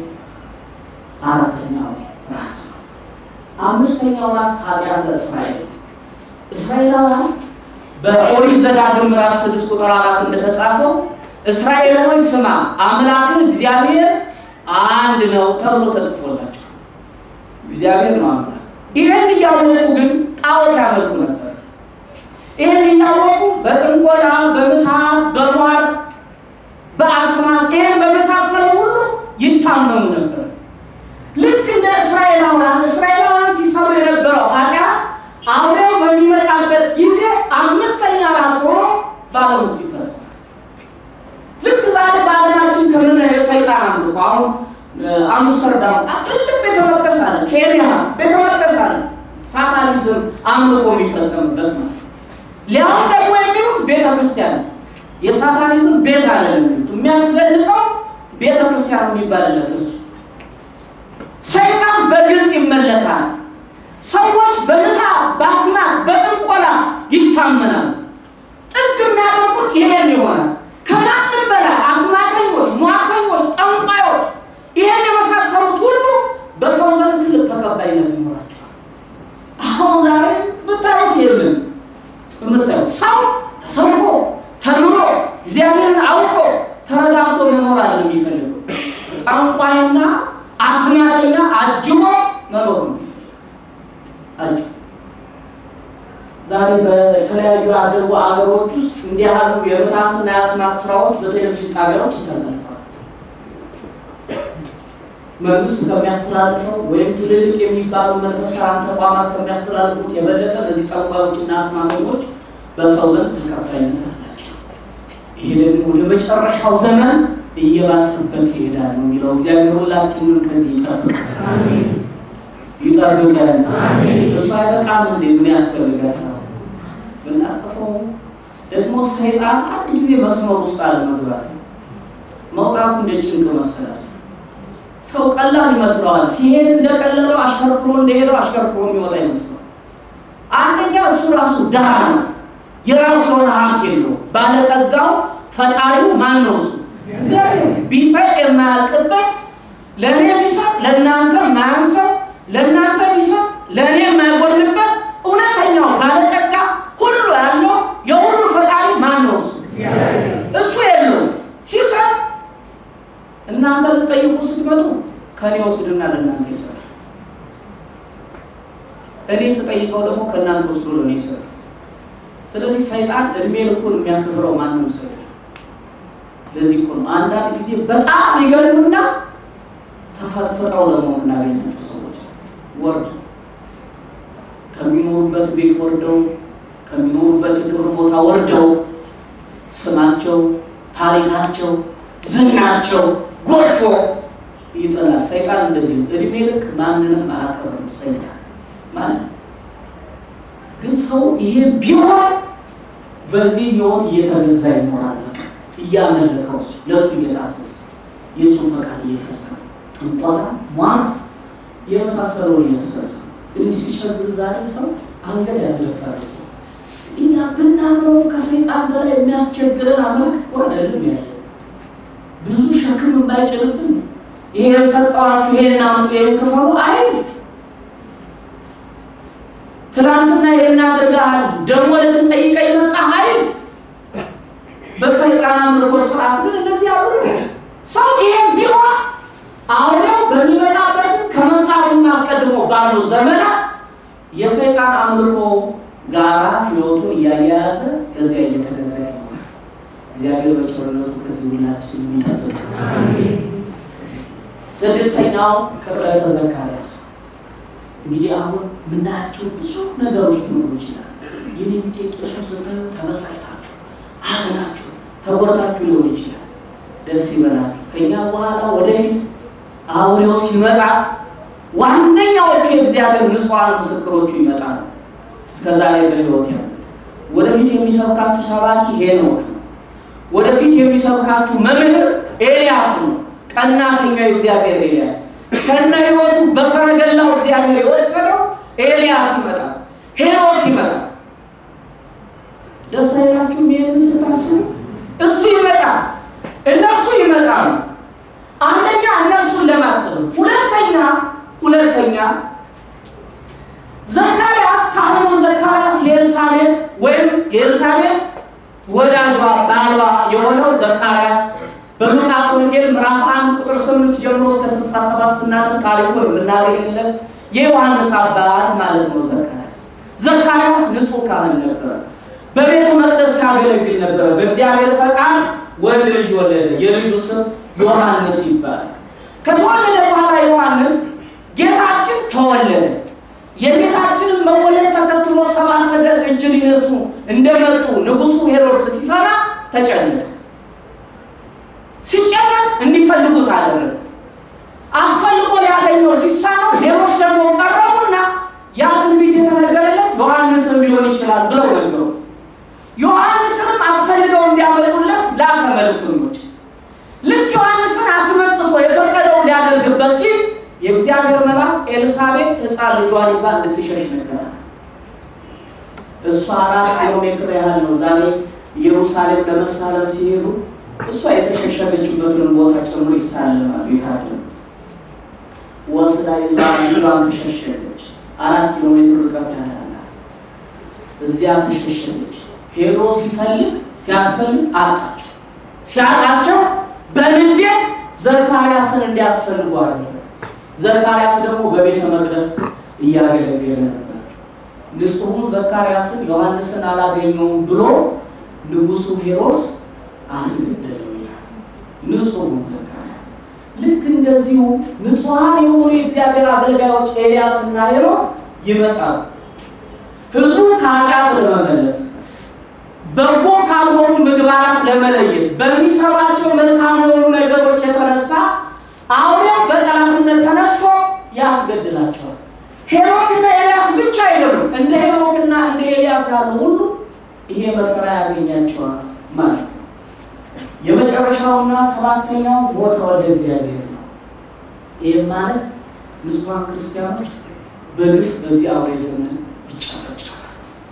አራተኛው ራስ ነው። አምስተኛው ራስ ኃጢአተ እስራኤል እስራኤላውያን በኦሪት ዘዳግም ምዕራፍ ስድስት ቁጥር አራት እንደተጻፈው እስራኤል ሆይ ስማ አምላክህ እግዚአብሔር አንድ ነው ተብሎ ተጽፎላቸው እግዚአብሔር ነው አምላክ። ይህን እያወቁ ግን ጣዖት ያመልኩ ነበር። ይህን እያወቁ በጥንቆላ፣ በምትሃት፣ በሟርት፣ በአስማት ይህን በመሳሰለው ሁሉ ይታመሙ ነበር። ልክ እንደ እስራኤላውያን እስራኤላውያን ሲሰሩ የነበረው ኃጢአት አውሬው በሚመጣበት ጊዜ አምስተኛ ራስ ሆኖ በዓለም ውስጥ ይፈጸማል። ልክ ዛሬ በዓለማችን ከምናየው የሰይጣን አምልኮ አሁን አምስተርዳም ትልቅ ቤተ መቅደስ አለ፣ ኬንያ ቤተ መቅደስ አለ። ሳታኒዝም አምልኮ የሚፈጸምበት ማለት ሊያውም ደግሞ የሚሉት ቤተ ክርስቲያን የሳታኒዝም ቤት አለ የሚሉት የሚያስደንቀው ቤተ ክርስቲያን የሚባልለት እሱ ሰይጣን በግልጽ ይመለካል። ሰዎች በምታ በአስማት በጥንቆላ ይታመናሉ። ጥግ የሚያደርጉት ይሄን ይሆናል። ከማንም በላይ አስማተኞች፣ ሟርተኞች፣ ጠንቋዮች ይሄን የመሳሰሉት ሁሉ በሰው ዘንድ ትልቅ ተቀባይነት ይኖራቸዋል። አሁን ዛሬ ብታዩት የለም የምታዩት ሰው ተሰብኮ ተምሮ እግዚአብሔርን አውቆ ተረጋግቶ መኖር አለ የሚፈልገው ጠንቋይና አስማተኛ አጅቦ መኖር ነው አጅቦ ዛሬ በተለያዩ ያደጉ አገሮች ውስጥ እንዲህ ያሉ የምትሃትና የአስማት ስራዎች በቴሌቪዥን ጣቢያዎች ይተላለፋሉ። መንግስት ከሚያስተላልፈው ወይም ትልልቅ የሚባሉ መንፈሳውያን ተቋማት ከሚያስተላልፉት የበለጠ እነዚህ ጠንቋዮችና አስማተኞች በሰው ዘንድ ተቀባይነት አላቸው። ይሄ ደግሞ ወደ መጨረሻው ዘመን እየባሰበት ይሄዳል ነው የሚለው። እግዚአብሔር ሁላችንን ከዚህ ይጠብቃል ይጠብቀን። እሱ አይበቃም እንዴ? ምን ያስፈልጋል? ብናጽፈው ደግሞ ሰይጣን አንድ ጊዜ መስመር ውስጥ አለመግባት ነው። መውጣቱ እንደ ጭንቅ መሰላል። ሰው ቀላል ይመስለዋል። ሲሄድ እንደቀለለው አሽከርክሮ እንደሄደው አሽከርክሮ የሚወጣ ይመስለዋል። አንደኛ እሱ ራሱ ድሃ ነው። የራሱ የሆነ ሀብት የለው። ባለጠጋው ፈጣሪው ማን ነው? እሱ እግዚአብሔር ቢሰጥ የማያልቅበት ለእኔ ቢሰጥ ለእናንተ የማያንሰው ለእናንተ ቢሰጥ ለእኔ የማይጎልበት እውነተኛው ባለጠጋ ሁሉ ያለው የሁሉ ፈጣሪ ማን ነው? እሱ እሱ የለው ሲሰጥ እናንተ ልጠይቁ ስትመጡ ከእኔ ወስድና ለእናንተ ይሰጣል። እኔ ስጠይቀው ደግሞ ከእናንተ ወስዶ ለእኔ ይሰጣል። ስለዚህ ሰይጣን እድሜ ልኩን የሚያከብረው ማንም ሰው የለም። ለዚህ እኮ ነው አንዳንድ ጊዜ በጣም ይገሉና ተፈጥፍጠው ለመሆን እናገኛቸው ሰዎች ወርድ ከሚኖሩበት ቤት ወርደው ከሚኖሩበት የክብር ቦታ ወርደው ስማቸው፣ ታሪካቸው፣ ዝናቸው ጎልፎ ይጥላል። ሰይጣን እንደዚህ ነው። እድሜ ልክ ማንንም አያከብርም ሰይጣን ማለት ግን ሰው ይሄ ቢሆን በዚህ ህይወት እየተገዛ ይኖራል። እያመለከው ለሱ እየታዘዘ የእሱን ፈቃድ እየፈጸመ ጥንቆላ፣ ሟርት የመሳሰለውን እያስፈጸመ እንዲህ ሲቸግር ዛሬ ሰው አንገት ያስደፋል። እኛ ብናምነው ከሰይጣን በላይ የሚያስቸግረን አምላክ እኮ አይደለም ያለ ብዙ ሸክም የማይጭንብን ይሄ ሰጠዋችሁ፣ ይሄን አምጡ፣ ይሄን ክፈሉ አይል ትናንትና ይሄን አድርገሃል ደግሞ ልትጠይቀኝ መጣ ኃይል በሰይጣን አምልኮ ስርዓት ግን እንደዚህ አብሮ ሰው ይሄም ቢሆን አውሬው በሚመጣበትም ከመምጣቱና አስቀድሞ ባሉ ዘመናት የሰይጣን አምልኮ ጋራ ህይወቱን እያያያዘ እዚያ እየተገዛ ይሆናል። እግዚአብሔር በቸርነቱ ከዚህ ሁላችን የሚጠብቅ ስድስተኛው ቅጥረተ ዘካርያስ እንግዲህ አሁን የምናያቸው ብዙ ነገሮች ሊኖሩ ይችላል። የኔ ቢጤ ቄሶች ስታዩ ተበሳጭታችሁ፣ አዘናችሁ፣ ተጎድታችሁ ሊሆን ይችላል። ደስ ይበላችሁ። ከኛ በኋላ ወደፊት አውሬው ሲመጣ ዋነኛዎቹ የእግዚአብሔር ንጹሐን ምስክሮቹ ይመጣሉ። እስከዛ ላይ በህይወት ያሉት ወደፊት የሚሰብካችሁ ሰባኪ ሄኖክ ነው። ወደፊት የሚሰብካችሁ መምህር ኤልያስ ነው። ቀናተኛው የእግዚአብሔር ኤልያስ ከነ ህይወቱ በሰረገላው እግዚአብሔር የወሰደው ኤልያስ ይመጣል። ሄኖክ ይመጣል። ደስ አይላችሁም? ይህን ስታስቡ እሱ ይመጣል፣ እነሱ ይመጣሉ። አንደኛ እነሱን ለማሰብ፣ ሁለተኛ ሁለተኛ ዘካርያስ ካህኑ ዘካርያስ የኤልሳቤጥ ወይም የኤልሳቤጥ ወዳጇ ባሏ የሆነው ዘካርያስ በሉቃስ ወንጌል ምዕራፍ አንድ ቁጥር ስምንት ጀምሮ እስከ ስልሳ ሰባት ስናነብ ታሪኩን የምናገኝለት የዮሐንስ አባት ማለት ነው። ዘካርያስ ዘካርያስ ንጹሕ ካህን ነበረ። በቤተ መቅደስ ሲያገለግል ነበረ። በእግዚአብሔር ፈቃድ ወንድ ልጅ ወለደ። የልጁ ስም ዮሐንስ ይባላል። ከተወለደ በኋላ ዮሐንስ ጌታችን ተወለደ። የጌታችንን መወለድ ተከትሎ ሰብአ ሰገል እጅ ሊነሱ እንደመጡ ንጉሡ ሄሮድስ ሲሰማ ተጨነቀ። ሲጨነቅ እንዲፈልጉት አደረገ። አስፈልጎ ሊያገኘው ሲሳነው ሌሎች ደግሞ ቀረቡና ያ ትንቢት የተነገረለት ዮሐንስም ሊሆን ይችላል ብለው ነገሩ። ዮሐንስንም አስፈልገው እንዲያመጡለት ላከ መልእክተኞች። ልክ ዮሐንስን አስመጥቶ የፈቀደው ሊያደርግበት ሲል የእግዚአብሔር መልአክ ኤልሳቤጥ ሕፃን ልጇን ይዛ እንድትሸሽ ነገራት። እሷ አራት ኪሎ ሜትር ያህል ነው ዛሬ ኢየሩሳሌም ለመሳለም ሲሄዱ እሷ የተሸሸገችበትን ቦታ ጭምር ይሳለማሉ። ይታለ ወስዳ ይዛ ልጇን ተሸሸገች። አራት ኪሎ ሜትር ርቀት ያላላት እዚያ ተሸሸገች። ሄዶ ሲፈልግ ሲያስፈልግ አጣቸው። ሲያጣቸው በንዴት ዘካርያስን እንዲያስፈልጉ አደረገ። ዘካርያስ ደግሞ በቤተ መቅደስ እያገለገለ ነበር። ንጹሑን ዘካርያስን ዮሐንስን አላገኘውም ብሎ ንጉሡ ሄሮድስ አስገደለው ይላል። ንጹሑን ዘካርያስ ልክ እንደዚሁ ንጹሐን የሆኑ የእግዚአብሔር አገልጋዮች ኤልያስ እና ሄኖክ ይመጣሉ። ህዝቡን ከኃጢአት ለመመለስ በጎ ካልሆኑ ምግባራት ለመለየት በሚሰሯቸው መልካም የሆኑ ነገሮች የተነሳ አውሬው በጠላትነት ተነስቶ ያስገድላቸዋል። ሄኖክና ኤልያስ ብቻ አይደሉም። እንደ ሄኖክና እንደ ኤልያስ ያሉ ሁሉ ይሄ መከራ ያገኛቸዋል ማለት ነው። የመጨረሻውና ሰባተኛው ሞተ ወልደ እግዚአብሔር ነው። ይህም ማለት ንጹሐን ክርስቲያኖች በግፍ በዚህ አውሬ ዘመን ይጨፈጨፋል።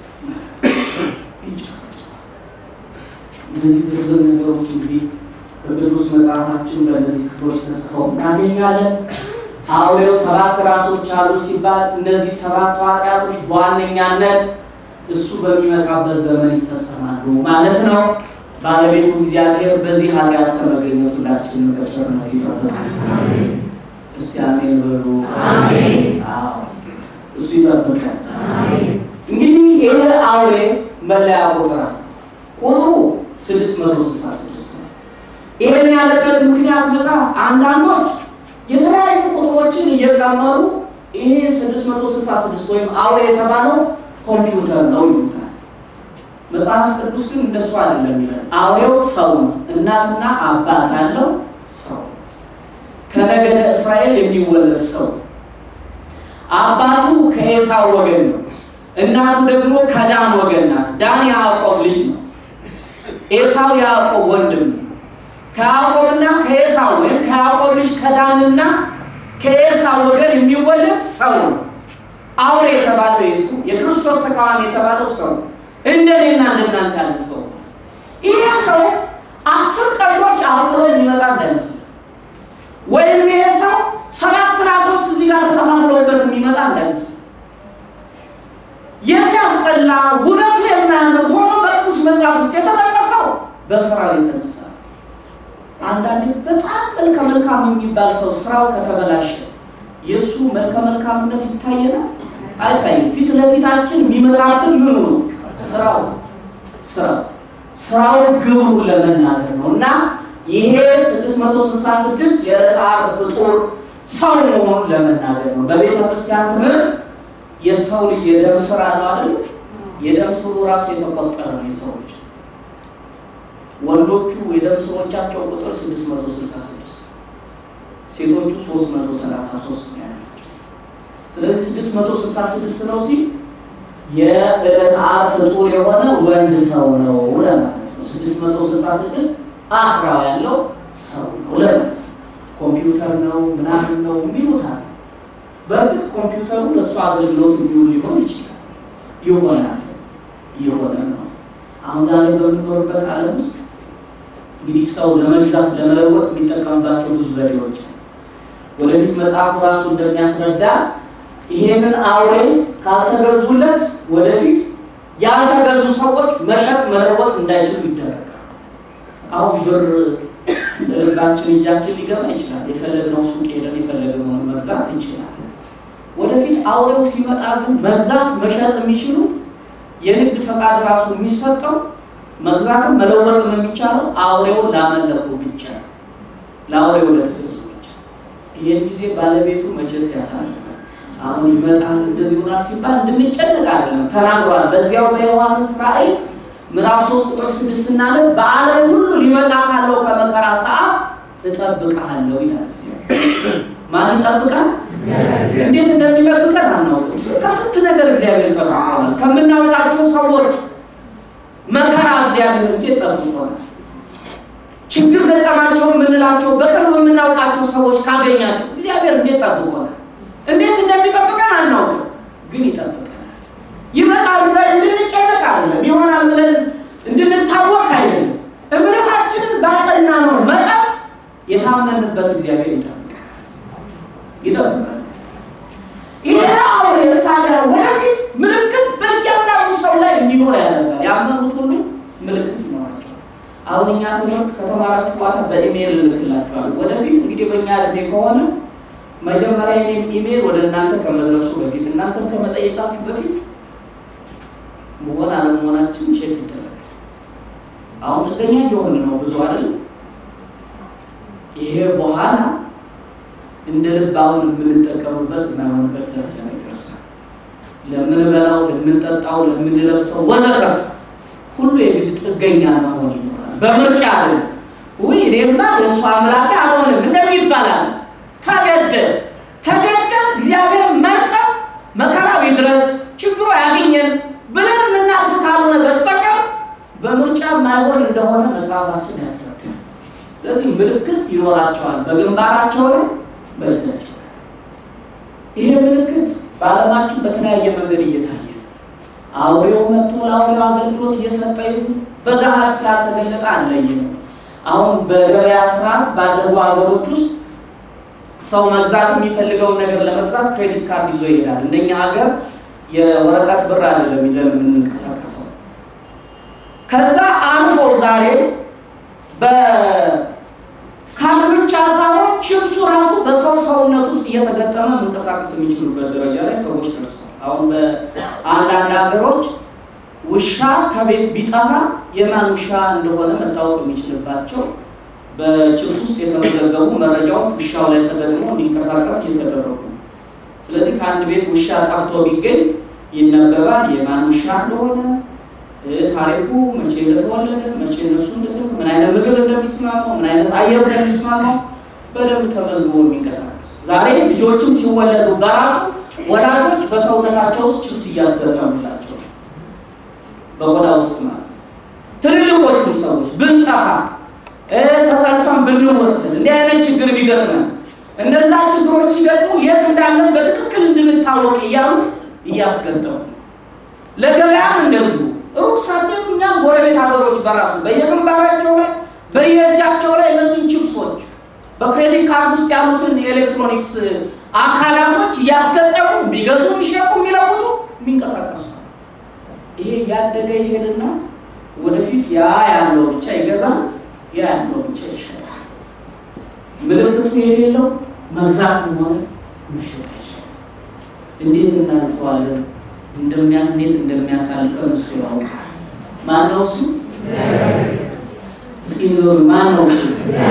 እነዚህ ዝርዝር ነገሮች እንግዲህ በቅዱስ መጽሐፋችን በእነዚህ ክፍሎች ተጽፈው እናገኛለን። አውሬው ሰባት ራሶች አሉ ሲባል እነዚህ ሰባቱ ኃጢአቶች በዋነኛነት እሱ በሚመጣበት ዘመን ይፈጸማሉ ማለት ነው። ባለቤቱ እግዚአብሔር በዚህ ኃጢአት ከመገኘት ሁላችንን በቸርነቱ ይጠብቃል። እስቲ አሜን በሉ። አዎ እሱ ይጠብቃል። እንግዲህ ይህ አውሬ መለያ ቁጥር አለ። ቁጥሩ 666 ነው። ይህን ያለበት ምክንያት መጽሐፍ አንዳንዶች የተለያዩ ቁጥሮችን እየቀመሩ ይሄ 666 ወይም አውሬ የተባለው ኮምፒውተር ነው ይሉታል። መጽሐፍ ቅዱስ ግን እንደሱ አይደለም ይላል። አውሬው ሰው ነው፣ እናትና አባት ያለው ሰው፣ ከነገደ እስራኤል የሚወለድ ሰው፣ አባቱ ከኤሳው ወገን ነው፣ እናቱ ደግሞ ከዳን ወገን ናት። ዳን የያዕቆብ ልጅ ነው። ኤሳው የያዕቆብ ወንድም ነው። ከያዕቆብና ከኤሳው ወይም ከያዕቆብ ልጅ ከዳንና ከኤሳው ወገን የሚወለድ ሰው ነው። አውሬ የተባለው ይህ ሰው የክርስቶስ ተቃዋሚ የተባለው ሰው እንደኔና እንደናንተ ያለ ሰው ይሄ ሰው አስር ቀንዶች አብቅሎ የሚመጣ እንዳይመስል ወይም ይሄ ሰው ሰባት ራሶች እዚህ ጋር ተከፋፍለውበት የሚመጣ እንዳይመስል የሚያስጠላ ውበቱ የማያምር ሆኖ በቅዱስ መጽሐፍ ውስጥ የተጠቀሰው በስራው የተነሳ አንዳንዴ በጣም መልከ መልካም የሚባል ሰው ስራው ከተበላሸ የእሱ መልከ መልካምነት ይታየናል አይታይም። ፊት ለፊታችን የሚመጣብን ምኑ ነው? ስራው ስራው ስራው ግብሩ ለመናገር ነው እና ይሄ 666 የዕለተ ዓርብ ፍጡር ሰው መሆኑን ለመናገር ነው። በቤተ ክርስቲያን ትምህርት የሰው ልጅ የደም ስር አለው አይደል? የደም ስሩ ራሱ የተቆጠረ ነው። የሰዎች ወንዶቹ የደም ስሮቻቸው ቁጥር 666 ሴቶቹ 333 ነው ያላቸው። ስለዚህ 666 ነው ሲል የዕለተ ዓርብ ፍጡር የሆነ ወንድ ሰው ነው ለማለት ነው። 666 አስራው ያለው ሰው ነው ለማለት ነው። ኮምፒውተር ነው ምናምን ነው የሚሉታል። በእርግጥ ኮምፒውተሩ ለእሱ አገልግሎት እንዲውል ሊሆን ይችላል። ይሆናል የሆነ ነው። አሁን ዛሬ በምንኖርበት ዓለም ውስጥ እንግዲህ ሰው ለመግዛት ለመለወጥ የሚጠቀምባቸው ብዙ ዘዴዎች አሉ። ወደፊት መጽሐፉ ራሱ እንደሚያስረዳ ይሄንን አውሬ ካልተገዙለት ወደፊት ያልተገዙ ሰዎች መሸጥ መለወጥ እንዳይችሉ ይደረጋል። አሁን ብር ልባችን እጃችን ሊገባ ይችላል። የፈለግነው ሱቅ ሄደን የፈለግነውን መግዛት እንችላለን። ወደፊት አውሬው ሲመጣ ግን መግዛት መሸጥ የሚችሉት የንግድ ፈቃድ ራሱ የሚሰጠው መግዛትም መለወጥም የሚቻለው አውሬውን ላመለኩ ብቻ ለአውሬው ለተገዙ ብቻ። ይህን ጊዜ ባለቤቱ መቼስ ያሳልፋል። አሁን ይመጣል እንደዚህ ሆናል ሲባል እንድንጨነቅ አይደለም ተናግሯል። በዚያው በዮሐንስ ራእይ ምዕራፍ ሶስት ቁጥር ስድስት ስናነብ በዓለም ሁሉ ሊመጣ ካለው ከመከራ ሰዓት እጠብቅሃለሁ ይላል። ማን ይጠብቃል? እንዴት እንደሚጠብቀን አናውቅም። ከስንት ነገር እግዚአብሔር ይጠብቀናል። ከምናውቃቸው ሰዎች መከራ እግዚአብሔር እንዴት ጠብቆናል። ችግር ገጠማቸው የምንላቸው በቅርብ የምናውቃቸው ሰዎች ካገኛቸው እግዚአብሔር እንዴት ጠብቆናል። እንዴት እንደሚጠብቀን አናውቅም፣ ግን ይጠብቀናል። ይመጣል ብለን እንድንጨነቅ አይደለም፣ ይሆናል ብለን እንድንታወቅ አይደለም። እምነታችንን ባጸና ነው መጠን የታመንበት እግዚአብሔር ይጠብቃል ይጠብቃል። ይሄ አውሬ ታዲያ ወደፊት ምልክት በእያንዳንዱ ሰው ላይ እንዲኖር ያደርጋል። ያመኑት ሁሉ ምልክት ይኖራቸዋል። አሁን እኛ ትምህርት ከተማራችሁ በኋላ በኢሜይል እልክላችኋል። ወደፊት እንግዲህ በእኛ እድሜ ከሆነ መጀመሪያ የኔም ኢሜይል ወደ እናንተ ከመድረሱ በፊት እናንተም ከመጠየቃችሁ በፊት መሆን አለመሆናችን ቼክ ይደረጋል። አሁን ጥገኛ እየሆን ነው ብዙ አይደለም። ይሄ በኋላ እንደ ልብ አሁን የምንጠቀምበት የማይሆንበት ደረጃ ላይ ይደርሳል። ለምንበላው፣ ለምንጠጣው፣ ለምንለብሰው ወዘተርፈ ሁሉ የግድ ጥገኛ መሆን ይኖራል። በምርጫ አለ ውይ እኔማ የእሱ አምላኬ አልሆንም እንደሚባላል ተገደል ተገደል እግዚአብሔር መርጠን መከራው ይድረስ ችግሩ ያገኘን ብለን የምናልፍ ካልሆነ በስተቀር በምርጫ ማይሆን እንደሆነ መጽሐፋችን ያስረዳል። ስለዚህ ምልክት ይኖራቸዋል በግንባራቸው ላይ በእጃቸው ላይ። ይሄ ምልክት በዓለማችን በተለያየ መንገድ እየታየ ነው። አውሬው መጥቶ ለአውሬው አገልግሎት እየሰጠ ይሁን በገሃድ ስላልተገለጠ አለየ ነው። አሁን በገበያ ስርዓት ባደጉ ሀገሮች ውስጥ ሰው መግዛት የሚፈልገውን ነገር ለመግዛት ክሬዲት ካርድ ይዞ ይሄዳል። እንደኛ ሀገር የወረቀት ብር አይደለም ይዘን የምንንቀሳቀሰው። ከዛ አልፎ ዛሬ በካርድ ብቻ ሳይሆን ችብሱ ራሱ በሰው ሰውነት ውስጥ እየተገጠመ መንቀሳቀስ የሚችሉበት ደረጃ ላይ ሰዎች ደርሰዋል። አሁን በአንዳንድ ሀገሮች ውሻ ከቤት ቢጠፋ የማን ውሻ እንደሆነ መታወቅ የሚችልባቸው በችብስ ውስጥ የተመዘገቡ መረጃዎች ውሻው ላይ ተገጥሞ እንዲንቀሳቀስ እየተደረጉ ነው። ስለዚህ ከአንድ ቤት ውሻ ጠፍቶ ቢገኝ ይነበባል፣ የማን ውሻ እንደሆነ ታሪኩ፣ መቼ እንደተወለደ፣ መቼ እነሱ እንደተወለዱ፣ ምን አይነት ምግብ እንደሚስማማው፣ ምን አይነት አየር እንደሚስማማው በደንብ ተመዝግቦ የሚንቀሳቀስ ዛሬ ልጆችም ሲወለዱ በራሱ ወላጆች በሰውነታቸው ውስጥ ችብስ እያስገጠሙላቸው በቆዳ ውስጥ ማለት ትልልቆቹም ሰዎች ብንጠፋ ተጠልፈን ብንወሰድ እንዲህ አይነት ችግር ቢገጥመን እነዛ ችግሮች ሲገጥሙ የት እንዳለን በትክክል እንድንታወቅ እያሉ እያስገጠሙ ለገበያም እንደዚሁ ሩቅ ሳትሄዱ እኛም ጎረቤት ሀገሮች በራሱ በየግንባራቸው ላይ በየእጃቸው ላይ እነዚህን ቺፕሶች በክሬዲት ካርድ ውስጥ ያሉትን የኤሌክትሮኒክስ አካላቶች እያስገጠሙ የሚገዙ፣ የሚሸጡ፣ የሚለውጡ፣ የሚንቀሳቀሱ ይሄ ያደገ ይሄድና ወደፊት ያ ያለው ብቻ ይገዛል፣ ያ ያለው ብቻ ይሸጣል። ምልክቱ የሌለው መግዛት ሆነ መሸጥ ይችላል። እንዴት እናልፈዋለን? እንደሚያ እንዴት እንደሚያሳልፈን እሱ ያውቃል። ማን ነው እሱ? እስኪ ንገሩ፣ ማን ነው እሱ?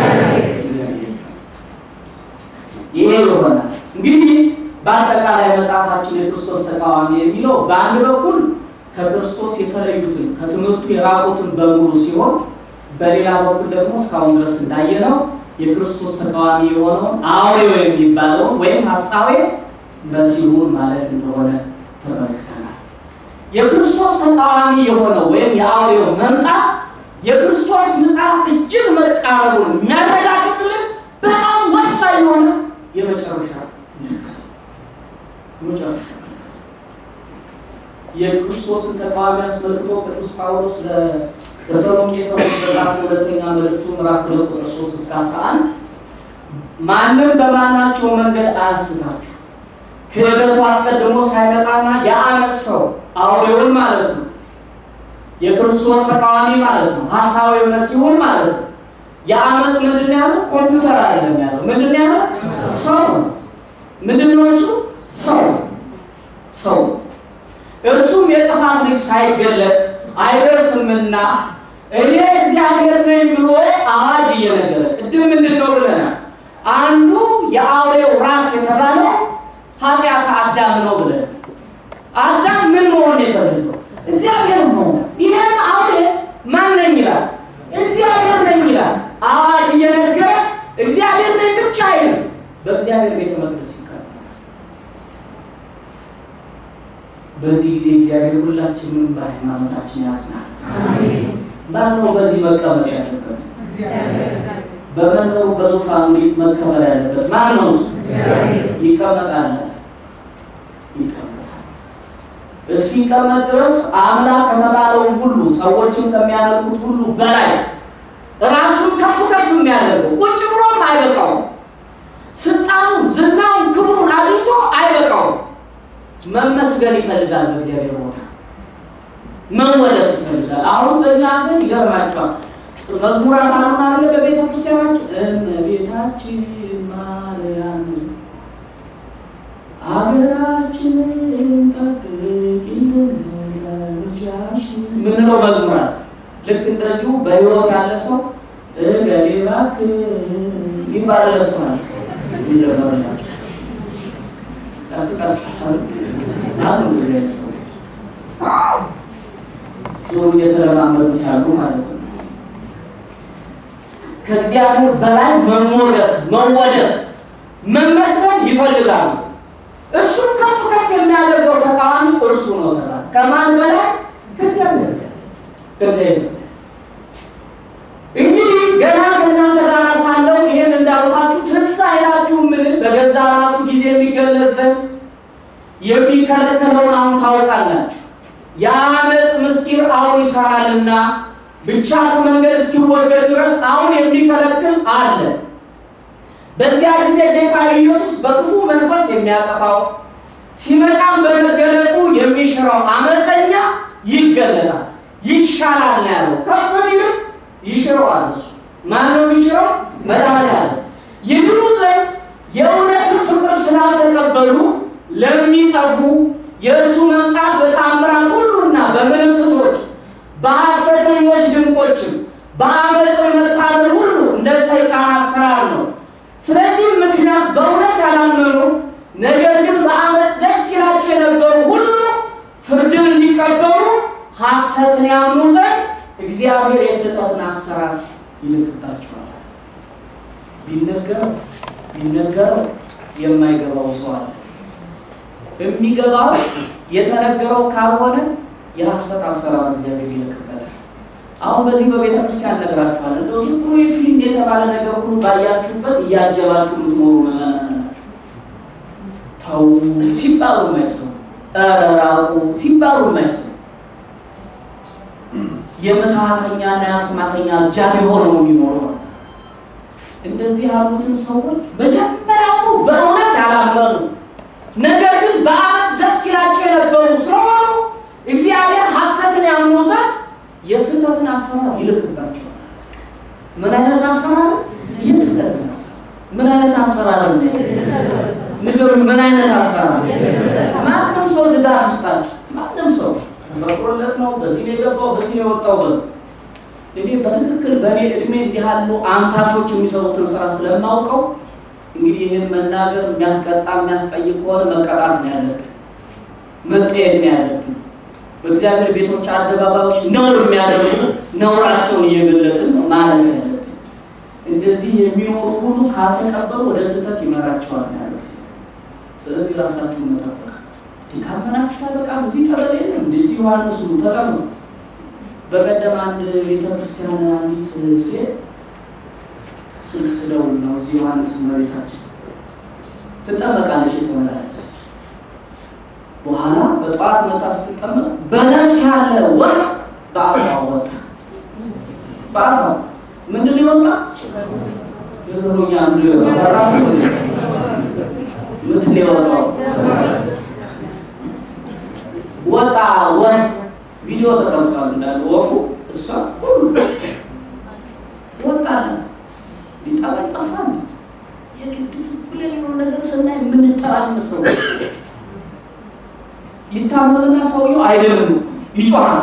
ይሄ ይሆናል እንግዲህ በአጠቃላይ መጽሐፋችን የክርስቶስ ተቃዋሚ የሚለው በአንድ በኩል ከክርስቶስ የተለዩትን ከትምህርቱ የራቁትን በሙሉ ሲሆን በሌላ በኩል ደግሞ እስካሁን ድረስ እንዳየነው የክርስቶስ ተቃዋሚ የሆነውን አውሬው የሚባለውን ወይም ሀሳዌ መሲሁን ማለት እንደሆነ ተመልክተናል። የክርስቶስ ተቃዋሚ የሆነው ወይም የአውሬው መምጣት የክርስቶስ ምጽአት እጅግ መቃረቡን የሚያረጋግጥልን በጣም ወሳኝ የሆነ የመጨረሻ የመጨረሻ የክርስቶስን ተቃዋሚ አስመልክቶ ቅዱስ ጳውሎስ ለተሰሎንቄ ሰዎች በጻፈው ሁለተኛ መልእክቱ ምዕራፍ ሁለት ቁጥር ሶስት እስከ አስራ አንድ ማንም በማናቸው መንገድ አያስታችሁ ክህደቱ አስቀድሞ ሳይመጣና የዓመፅ ሰው አውሬውን ማለት ነው የክርስቶስ ተቃዋሚ ማለት ነው ሀሳዊ መሲሁን ማለት ነው የዓመፅ ምንድን ያለው ኮምፒውተር አይደለም ያለው ምንድን ያለው ሰው ነው ምንድን ነው እሱ ሰው ሰው እርሱም የጥፋት ልጅ ሳይገለጥ አይደርስምና እኔ እግዚአብሔር ነኝ ብሎ አዋጅ እየነገረ ቅድም ምንድን ነው ብለናል አንዱ የአውሬው ራስ የተባለው ኃጢአት አዳም ነው ብለን አዳም ምን መሆን የፈለገው እግዚአብሔር መሆን ይህም አውሬ ማን ነኝ ይላል እግዚአብሔር ነኝ ይላል አዋጅ እየነገረ እግዚአብሔር ነኝ ብቻ አይልም በእግዚአብሔር ቤተ መቅደስ ይቀመጣል በዚህ ጊዜ እግዚአብሔር ሁላችንም በሃይማኖታችን ያጽናል ማን ነው በዚህ መቀመጥ ያለበት በመንበሩ በዙፋኑ መከበር ያለበት ማን ነው ይቀመጣል ይቀመጣል እስኪቀመጥ ድረስ አምላክ ከተባለው ሁሉ ሰዎችን ከሚያደርጉት ሁሉ በላይ ራሱን ከፍ ከፍ የሚያደርገው ቁጭ ብሎም አይበቃውም ስልጣኑን ዝናውን ክብሩን አግኝቶ አይበቃውም መመስገን ይፈልጋል በእግዚአብሔር ቦታ መወደስ ይፈልጋል አሁን በእኛ ግን ይገርማቸዋል መዝሙራት አሉን አለ በቤተ ክርስቲያናችን እመቤታችን ማርያም ሀገራችንን ጠብቂልን ለልጃሽ ምንለው መዝሙራል ልክ እንደዚሁ በህይወት ያለ ሰው እገሌ እባክህ ይባል ለስማል ይዘመርላቸው ያስቃቸዋል አሉ ሰው ጥሩ እየተለማመዱት ያሉ ማለት ነው ከእግዚአብሔር በላይ መሞገስ መወደስ መመስገን ይፈልጋሉ እሱን ከፍ ከፍ የሚያደርገው ተቃዋሚ እርሱ ነው ተባለ ከማን በላይ ከእግዚአብሔር ከእግዚአብሔር እንግዲህ ገና ከእናንተ ጋር ሳለው ይሄን እንዳልኳችሁ ትዝ አይላችሁም ምን በገዛ ራሱ ጊዜ የሚገለጽ ዘንድ የሚከለከለውን አሁን ታውቃላችሁ የአመፅ ምስጢር አሁን ይሰራልና ብቻ ከመንገድ እስኪወገድ ድረስ አሁን የሚከለክል አለ በዚያ ጊዜ ጌታ ኢየሱስ በክፉ መንፈስ የሚያጠፋው ሲመጣም በመገለጡ የሚሽረው አመፀኛ ይገለጣል ይሻላል ነው ያለው ከፍ ቢልም ይሽረዋል እሱ ማን ነው የሚሽረው መድኃኒዓለም ይድኑ ዘንድ የእውነትን ፍቅር ስላልተቀበሉ ለሚጠፉ የእሱ መምጣት በታምራት ሁሉና በምልክቶች በሐሰተኞች ድንቆችም በአመፅ መታለል ሁሉ እንደ ሰይጣን አሰራር ነው ስለዚህም ምክንያት በእውነት ያላመኑ ነገር ግን በአመፅ ደስ ይላቸው የነበሩ ሁሉ ፍርድን እንዲቀበሉ ሐሰትን ያምኑ ዘንድ እግዚአብሔር የስህተትን አሰራር ይልክባቸዋል ቢነገረው ቢነገረው የማይገባው ሰው አለ የሚገባው የተነገረው ካልሆነ የሐሰት አሰራር እግዚአብሔር ይልክበታል አሁን በዚህ በቤተ ክርስቲያን ነግራችኋል እንደው ዝም ብሎ ፊልም የተባለ ነገር ሁሉ ባያችሁበት እያጀባችሁ የምትኖሩ መመናን ናቸው ተው ሲባሉ የማይሰሙ ኧረ ራቁ ሲባሉ የማይሰሙ የምትሃተኛና የአስማተኛ አጃቢ ሆነው የሚኖሩ ነው። እንደዚህ ያሉትን ሰዎች መጀመሪያውኑ በእውነት ያላመኑ ነገር ግን በአመት ደስ ይላቸው የነበሩ ስለሆኑ እግዚአብሔር ሐሰትን ያምኑ ዘንድ የስህተትን አሰራር ይልክባቸዋል። ምን አይነት አሰራር? የስህተትን አሰራር። ምን አይነት አሰራር ነው? ንገሩ። ምን አይነት አሰራር? ማንም ሰው ድጋፍ ይስጣቸው። ማንም ሰው ተፈጥሮለት ነው። በዚህ ነው የገባው፣ በዚህ ነው የወጣው በሉ እኔ በትክክል በእኔ እድሜ እንዲህ ያሉ አንታቾች የሚሰሩትን ስራ ስለማውቀው እንግዲህ ይህን መናገር የሚያስቀጣ የሚያስጠይቅ ከሆነ መቀጣት ነው ያለብን፣ መጠየቅ ነው ያለብን። በእግዚአብሔር ቤቶች አደባባዮች ነውር የሚያደርጉ ነውራቸውን እየገለጥን ነው ማለት ያለብን። እንደዚህ የሚኖሩ ሁሉ ካልተቀበሉ ወደ ስህተት ይመራቸዋል ያለ ስለዚህ ራሳችሁን መጠበቅ ካመናችሁ ታበቃም። እዚህ ጠበል የለም እንደ እስቲ ዮሐንስ ሁሉ ተጠሙ። በቀደም አንድ ቤተ ክርስቲያን አንዲት ሴት ስልክ ስደውል ነው እዚህ ዮሐንስ መቤታችን ትጠመቃለች የተመላለሰች በኋላ በጠዋት መጣ ስትጠመቅ በነፍስ ያለ ወፍ በአፏ ወጣ። በአፏ ምንድን ነው የወጣ? የዘሮኛ ምንድን ነው የወጣው? ወጣ ወፍ ቪዲዮ ተቀምጧል እንዳለ ወፉ እሷ ሁሉ ወጣለ ሊጠበል ጠፋ። የግድ ዝም ብለን የሆነ ነገር ስናይ የምንጠራምስ ሰው ይታመምና ሰውየው አይደለም ይጮሃል።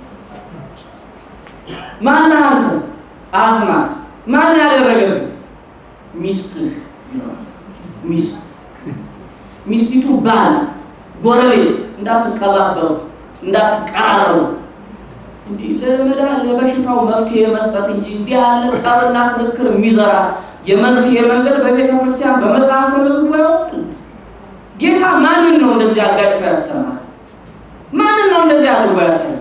ማን አንተ አስማ ማን ያደረገብህ? ሚስትህ ሚስት ሚስቲቱ ባል ጎረቤት እንዳትቀባበሩ እንዳትቀራረቡ እንዲህ ለመዳ ለበሽታው መፍትሄ መስጠት እንጂ እንዲህ ያለ ጠብና ክርክር የሚዘራ የመፍትሄ መንገድ በቤተ ክርስቲያን በመጽሐፍ ተመዝግቦ ያውቃል። ጌታ ማንን ነው እንደዚህ አጋጭቶ ያስተማረ? ማንን ነው እንደዚህ አድርጎ ያሳየ?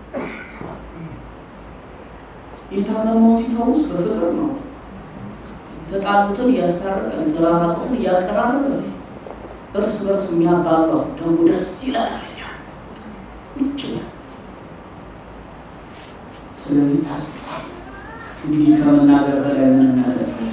የታመመውን ሲፈውስ በፍቅር ነው። የተጣሉትን እያስታረቀ የተራራቁትን እያቀራረበ እርስ በርስ የሚያባሏው ደግሞ ደስ ይላል። ውጭ ስለዚህ ታስፋ እንግዲህ ከመናገር በላይ ምን እናደርጋለን?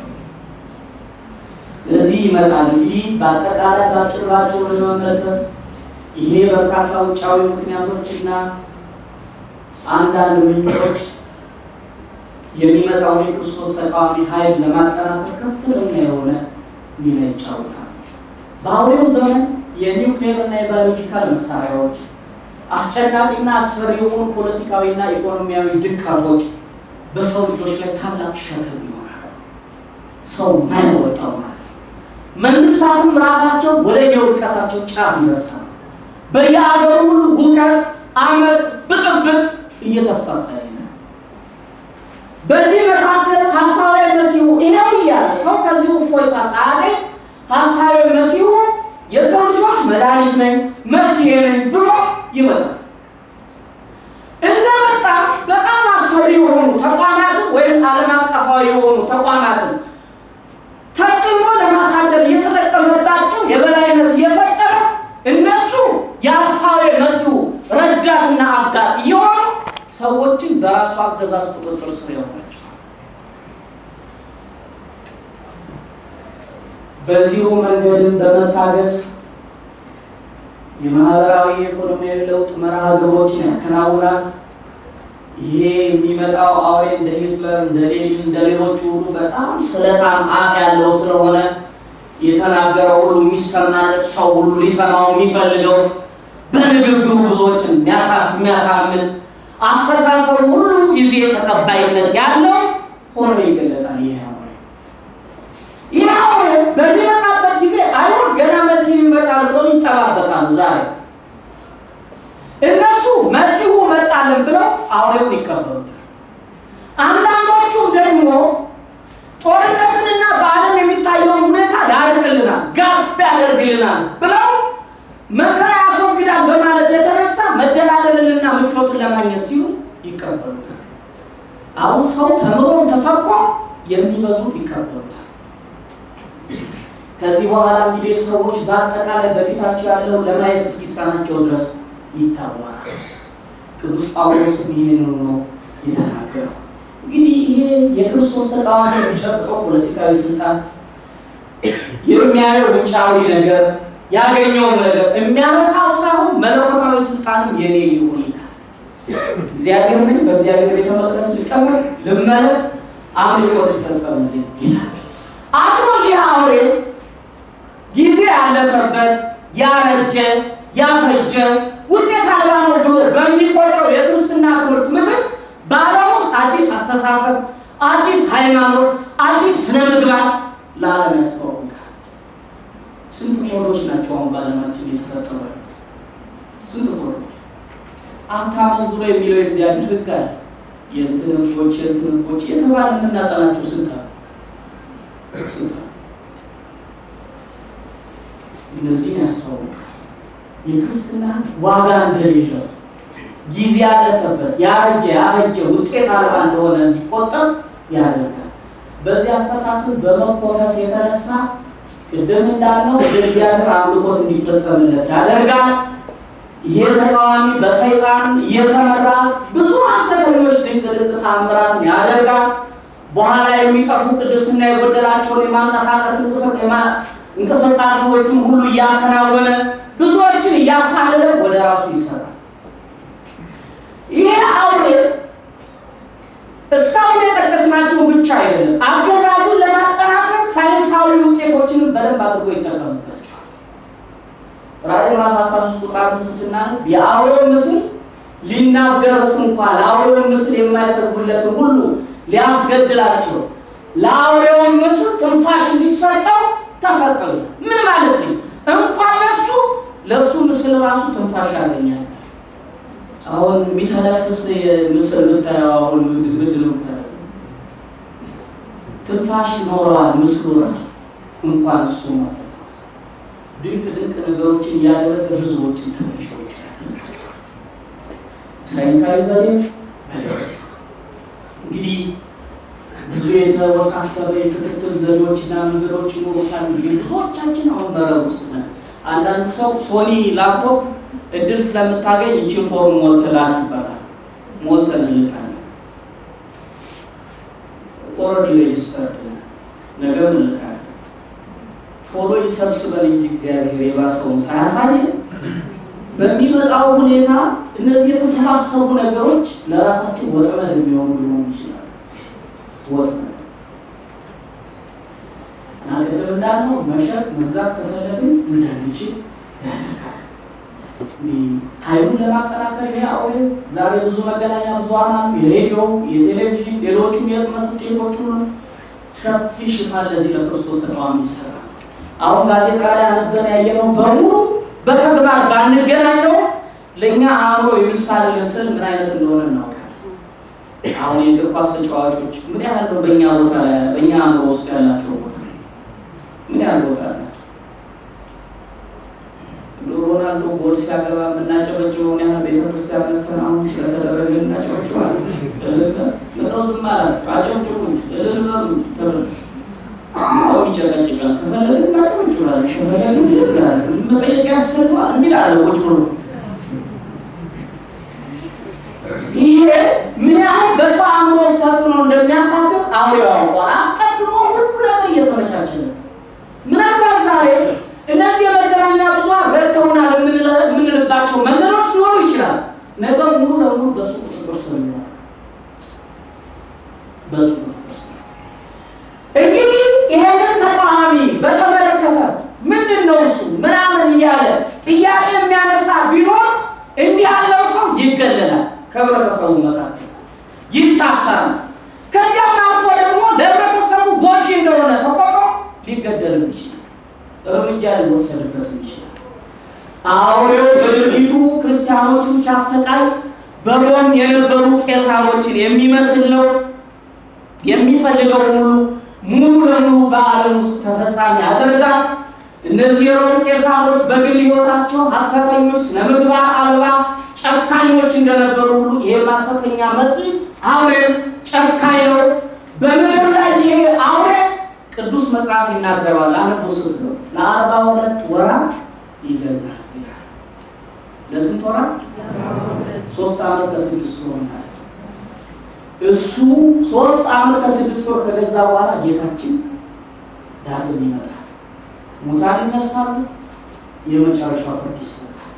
እዚህ ይመጣል። እንግዲህ በአጠቃላይ ባጭር ባጭሩ ለመመልከት ይሄ በርካታ ውጫዊ ምክንያቶችና አንዳንድ ምንጮች የሚመጣውን የክርስቶስ ተቃዋሚ ኃይል ለማጠናከር ከፍተኛ የሆነ ሚና ይጫወታል። በአሁኑ ዘመን የኒውክሌር እና የባዮሎጂካል መሳሪያዎች አስጨናቂና አስፈሪ የሆኑ ፖለቲካዊና ኢኮኖሚያዊ ድቀቶች በሰው ልጆች ላይ ታላቅ ሸክም ይሆናል። ሰው ማይወጣው ማለት መንግስታቱም ራሳቸው ወደ የውድቀታቸው ጫፍ ይደርሳል። በየአገሩ ሁሉ ሁከት፣ አመፅ፣ ብጥብጥ እየተስፋፋ ነው። በዚህ መካከል ሀሳባዊ መሲሁ ይሄው እያለ ሰው ከዚሁ እፎይታ ሳያገኝ ሀሳባዊ መሲሁ የሰው ልጆች መድኃኒት ነኝ መፍትሄ ነኝ ብሎ ይመጣል። እንደመጣ በጣም አስፈሪ የሆኑ ተቋማትን ወይም ዓለም አቀፋዊ የሆኑ ተቋማትን ተጽዕኖ ለማሳደር እየተጠቀመባቸው የበላይነት እየፈጠረ እነሱ የሀሳባዊ መሲሁ ረዳትና አጋር እየሆኑ ሰዎችን በራሱ አገዛዝ ቁጥጥር ስር ያሆናቸዋል። በዚሁ መንገድም በመታገዝ የማህበራዊ የኢኮኖሚያዊ ለውጥ መርሃ ግብሮችን ያከናውናል። ይሄ የሚመጣው አውሬ እንደ ሂትለር እንደ ሌኒን እንደ ሌሎቹ ሁሉ በጣም ስለታም አፍ ያለው ስለሆነ የተናገረው ሁሉ የሚሰማለት ሰው ሁሉ ሊሰማው የሚፈልገው በንግግሩ ብዙዎችን የሚያሳምን አስተሳሰቡ ሁሉ ጊዜ ተቀባይነት ያለው ሆኖ ይገለጣል። ይሄ አውሬ ይህ አውሬ በሚመጣበት ጊዜ አይሁድ ገና መሲሁ ይመጣል ብለው ይጠባበቃሉ። ዛሬ እነሱ መሲሁ መጣልን ብለው አውሬውን ይቀበሉታል። አንዳንዶቹም ደግሞ ጦርነትንና በዓለም የሚታየውን ሁኔታ ያርቅልናል፣ ጋብ ያደርግልናል ብለው መከራ ያስወግዳል በማለት የተነሳ መደላደልንና ምቾትን ለማግኘት ሲሉ ይቀበሉታል። አሁን ሰው ተምሮም ተሰብኮ የሚበዙት ይቀበሉታል። ከዚህ በኋላ እንግዲህ ሰዎች በአጠቃላይ በፊታቸው ያለው ለማየት እስኪሳናቸው ድረስ ይታወራል። ቅዱስ ጳውሎስም ይህንኑ ነው የተናገረው። እንግዲህ ይሄ የክርስቶስ ተቃዋሚ የሚጨብጠው ፖለቲካዊ ስልጣን የሚያየው ውጫዊ ነገር ያገኘውን ነገር የሚያመካው ሳይሆን መለኮታዊ ስልጣንም የኔ ይሁን ይላል። እግዚአብሔር ምን በእግዚአብሔር ቤተ መቅደስ ልቀመጥ፣ ልመለክ፣ አምልኮት ይፈጸምልኝ ይላል። አድሮ ይህ አውሬ ጊዜ ያለፈበት ያረጀ ያፈጀ ውጤት አልባ ነው ብሎ በሚቆጥረው የክርስትና ትምህርት ምትክ በዓለም ውስጥ አዲስ አስተሳሰብ፣ አዲስ ሃይማኖት፣ አዲስ ስነ ምግባር ለዓለም ያስተዋውቃል። ስንት ኮዶች ናቸው አሁን በዓለማችን የተፈጠሩ ያሉት? ስንት ኮዶች? አታመንዝሩ የሚለው የእግዚአብሔር ሕግ አለ። የእንትን ሕጎች የእንትን ሕጎች የተባለ የምናጠናቸው ስንት አሉ? ስንት አሉ? እነዚህን ያስተዋውቃል። የክርስትና ዋጋ እንደሌለው ጊዜ ያለፈበት ያረጀ ያፈጀ ውጤት አልባ እንደሆነ እንዲቆጠር ያደርጋል። በዚህ አስተሳሰብ በመኮፈስ የተነሳ ቅድም እንዳልነው የእግዚአብሔር አምልኮት እንዲፈጸምለት ያደርጋል። ይሄ ተቃዋሚ በሰይጣን እየተመራ ብዙ ሐሰተኞች ድንቅ ድንቅ ታምራትን ያደርጋል። በኋላ የሚጠፉ ቅድስና የጎደላቸውን የማንቀሳቀስ እንቅስቃሴዎችን ሁሉ እያከናወነ ብዙዎችን እያታለለ ወደ ራሱ ይሰራል። ይሄ አውሬ እስካሁን የጠቀስናቸው ብቻ አይደለም፣ አገዛዙን ለማጠናከር ሳይንሳዊ ውጤቶችንም በደንብ አድርጎ ይጠቀምባቸዋል። ራዕይ ምዕራፍ 13 ቁጥር አምስት ስናነብ የአውሬው ምስል ሊናገርስ እንኳ ለአውሬው ምስል የማይሰግዱለትን ሁሉ ሊያስገድላቸው ለአውሬውን ምስል ትንፋሽ እንዲሰጠው ተሰጠው። ምን ማለት ነው? እንኳን ለሱ ለሱ ምስል ራሱ ትንፋሽ ያገኛል። አሁን የሚተነፍስ ምስል ብታየው አሁን ምንድን ነው የምታየው? ትንፋሽ ይኖረዋል ምስሉ ራሱ እንኳን እሱ ማለት ነው። ድንቅ ድንቅ ነገሮችን እያደረገ ብዙዎችን ተገዥዎች ያደርጋቸዋል። ሳይንሳዊ ዘዴ እንግዲህ ብዙ የተወሳሰበ የክትትል ዘዴዎችና መንገዶች ይኖሩታል። እንግዲህ ብዙዎቻችን አሁን መረብ ውስጥ ነን። አንዳንድ ሰው ሶኒ ላፕቶፕ እድል ስለምታገኝ ይችን ፎርም ሞልተህ ላክ ይባላል። ሞልተን እንልካለን። ኦልሬዲ ሬጅስተርድ ነገር እንልካለን። ቶሎ ይሰብስበን እንጂ እግዚአብሔር የባሰውን ሳያሳይ በሚመጣው ሁኔታ እነዚህ የተሰባሰቡ ነገሮች ለራሳቸው ወጥመድ የሚሆኑ ሊሆኑ ይችላል። ወጥመድ እና ቅድም እንዳልነው መሸጥ መግዛት ከፈለግን እንዳንችል ያደርጋል። ኃይሉን ለማጠናከር ይሄ አውሬ ዛሬ ብዙ መገናኛ ብዙኃን አሉ። የሬዲዮ፣ የቴሌቪዥን፣ ሌሎቹም የህትመት ውጤቶች ሁሉ ሰፊ ሽፋን ለዚህ ለክርስቶስ ተቃዋሚ ይሰራል። አሁን ጋዜጣ ላይ አነበን ያየነው በሙሉ በተግባር ባንገናኘው ለእኛ አእምሮ የሚሳልልን ስዕል ምን አይነት እንደሆነ እናውቃለን። አሁን የእግር ኳስ ተጫዋቾች ምን ያህል ነው በእኛ ቦታ ላይ በእኛ አእምሮ ውስጥ ያላቸው ቦታ ምን ያህል ቦታ አላቸው? ሮናልዶ ጎል ሲያገባ የምናጨበጭበውን ያህል ቤተክርስቲያን መተን አሁን ስለተደረገ እናጨበጭባለን። ምነው ዝም አላችሁ? አጨብጭቡ እልል በሉ ተብሎ አሁን ይጨቀጭቃል። ከፈለግን እናጨበጭባለን፣ ከፈለግን ዝም ብላለን። መጠየቅ ያስፈልገዋል የሚል አለ ቁጭ ብሎ ይሄ ምን ያህል በሰው አእምሮ ውስጥ ተጽዕኖ እንደሚያሳድር አውሬው ያውቋል። አስቀድሞ ሁሉ ነገር እየተመቻቸ ነው። ምናልባት ዛሬ እነዚህ የመገናኛ ብዙኃን ረድተውናል የምንልባቸው መንገዶች ሊኖሩ ይችላል። ነገር ሙሉ ለሙሉ በሱ ቁጥጥር ስር ይሆናል። በሱ ቁጥጥር ስር እንግዲህ ይሄንን ተቃዋሚ በተመለከተ ምንድን ነው እሱ ምናምን እያለ ጥያቄ የሚያነሳ ቢኖር እንዲህ ያለው ሰው ይገለላል፣ ከህብረተሰቡ መካከል ይታሰራል። ከዚያም አልፎ ደግሞ ለህብረተሰቡ ጎጂ እንደሆነ ተቆጥሮ ሊገደልም ይችላል፣ እርምጃ ሊወሰድበትም ይችላል። አውሬው በድርጊቱ ክርስቲያኖችን ሲያሰቃይ በሮም የነበሩ ቄሳሮችን የሚመስል ነው። የሚፈልገው ሁሉ ሙሉ ለሙሉ በዓለም ውስጥ ተፈጻሚ ያደርጋል። እነዚህ የሮም ቄሳሮች በግል ሕይወታቸው ሐሰተኞች፣ ስነምግባር አልባ ጨካኞች እንደነበሩ ሁሉ ይሄ ሐሰተኛ መሲህ አውሬም ጨካኝ ነው። በምድር ላይ ይሄ አውሬ ቅዱስ መጽሐፍ ይናገረዋል። አንቦ ስትለው ለአርባ ሁለት ወራት ይገዛል ይላል። ለስንት ወራት? ሶስት ዓመት ከስድስት ወር ማለት ነው። እሱ ሶስት ዓመት ከስድስት ወር ከገዛ በኋላ ጌታችን ዳግም ይመጣል። ሙታን ይነሳሉ፣ የመጨረሻው ፍርድ ይሰጣል።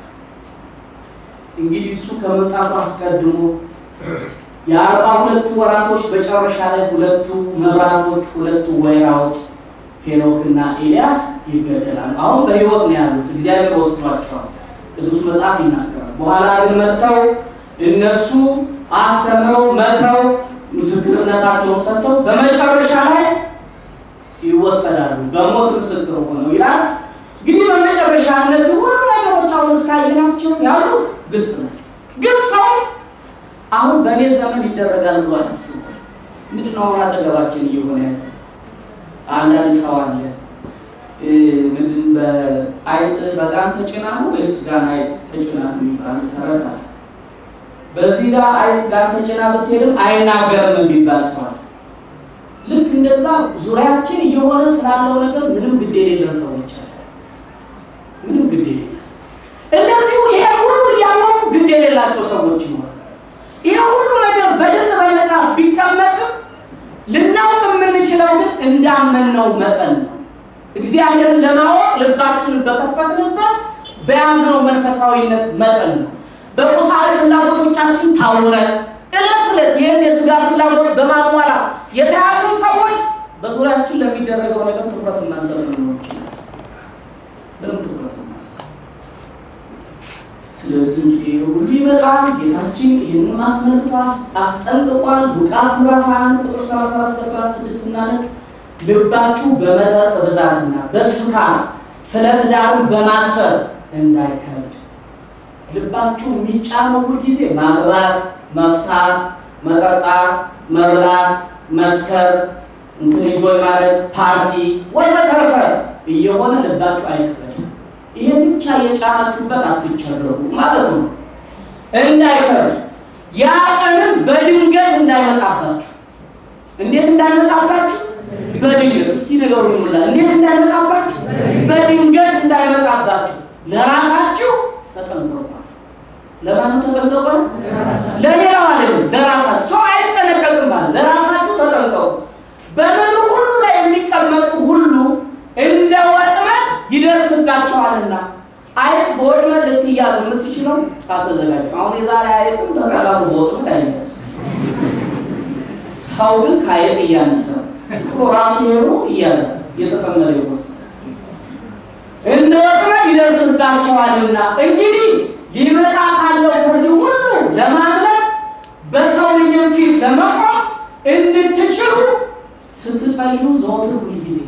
እንግዲህ እሱ ከመምጣቱ አስቀድሞ የአርባ ሁለቱ ወራቶች መጨረሻ ላይ ሁለቱ መብራቶች ሁለቱ ወይራዎች ሄኖክና ኤልያስ ይገደላል። አሁን በሕይወት ነው ያሉት፣ እግዚአብሔር ወስዷቸዋል። ቅዱስ መጽሐፍ ይናገራል። በኋላ ግን መጥተው እነሱ አስተምረው መክረው ምስክርነታቸውን ሰጥተው በመጨረሻ ላይ ይወሰዳሉ፣ በሞት ምስክር ሆነው ይላል። እንግዲህ በመጨረሻ እነዚህ ሁሉ ነገሮች አሁን እስካየናቸው ያሉት ግልጽ ናቸው። ግን ሰው አሁን በእኔ ዘመን ይደረጋል ብሎ አያስብም። ምንድን ነው አሁን አጠገባችን እየሆነ ያለ አንዳንድ ሰው አለ ምንድን በአይጥ በጋን ተጭና ነው ወይስ ጋን አይጥ ተጭና ነው የሚባል ተረት አለ። በዚህ ጋር አይጥ ጋን ተጭና ስትሄድም አይናገርም የሚባል ሰው አለ። ልክ እንደዛ ዙሪያችን እየሆነ ስላለው ነገር ምንም ግድ የሌለን ሰዎች አለ። ምንም ግድ የሌለን እንደዚሁ ይሄ ሁሉ እያወቁ ግድ የሌላቸው ሰዎች ይኖራል። ይሄ ሁሉ ነገር በድጥ በመጽሐፍ ቢቀመጥም ልናውቅ የምንችለው ግን እንዳመንነው መጠን ነው። እግዚአብሔርን ለማወቅ ልባችንን በከፈትንበት በያዝነው መንፈሳዊነት መጠን ነው። በቁሳዊ ፍላጎቶቻችን ታውረን ዕለት ዕለት ይህን የስጋ ፍላጎት በማሟላት የተያዙን ሰዎች በዙሪያችን ለሚደረገው ነገር ትኩረት የማንሰጥ ልንሆን ይችላል። ምንም ትኩረት የማንሰጥ ስለዚህ እንግዲህ ይህ ሁሉ ይመጣል። ጌታችን ይህንን አስመልክቶ አስጠንቅቋል። ሉቃስ ምዕራፍ 21 ቁጥር 34 እስከ 36 ስናነብ ልባችሁ በመጠጥ ብዛትና በስካር ስለ ትዳሩ በማሰብ እንዳይከብድ። ልባችሁ የሚጫነው ሁልጊዜ ማግባት፣ መፍታት፣ መጠጣት፣ መብላት፣ መስከር፣ እንትን ኢንጆይ ማድረግ፣ ፓርቲ ወዘተረፈ እየሆነ ልባችሁ አይከበድም። ይሄ ብቻ የጫናችሁበት አትቸገሩ ማለት ነው። እንዳይከብድ ያ ቀንም በድንገት እንዳይመጣባችሁ። እንዴት እንዳይመጣባችሁ? በድንገት እስኪ ነገሩ ሙላ እንዴት እንዳይመጣባችሁ? በድንገት እንዳይመጣባችሁ ለራሳችሁ ተጠንቀቁ። ለማን ተጠንቀቁ? ለሌላው አይደለም፣ ለራሳችሁ። ሰው አይጠነቀቅም ማለት ለራሳችሁ ተጠንቀቁ። በምድር ሁሉ ላይ የሚቀመጡ ሁሉ እንደ ወጥመድ ይደርስባቸዋልና አይጥ በወጥመድ ልትያዝ የምትችለው ካልተዘጋጀ። አሁን የዛሬ አይጥም በቀላሉ በወጥመድ አይያዝ። ሰው ግን ከአይጥ እያነሰ ነው ራሱ ሄሮ እያዘ እየተጠመደ ይወስዳል። እንደ ወጥመድ ይደርስባቸዋልና እንግዲህ ሊመጣ ካለው ከዚህ ሁሉ ለማምለጥ በሰው ልጅን ፊት ለመቆም እንድትችሉ ስትጸልዩ ዘወትር ሁልጊዜ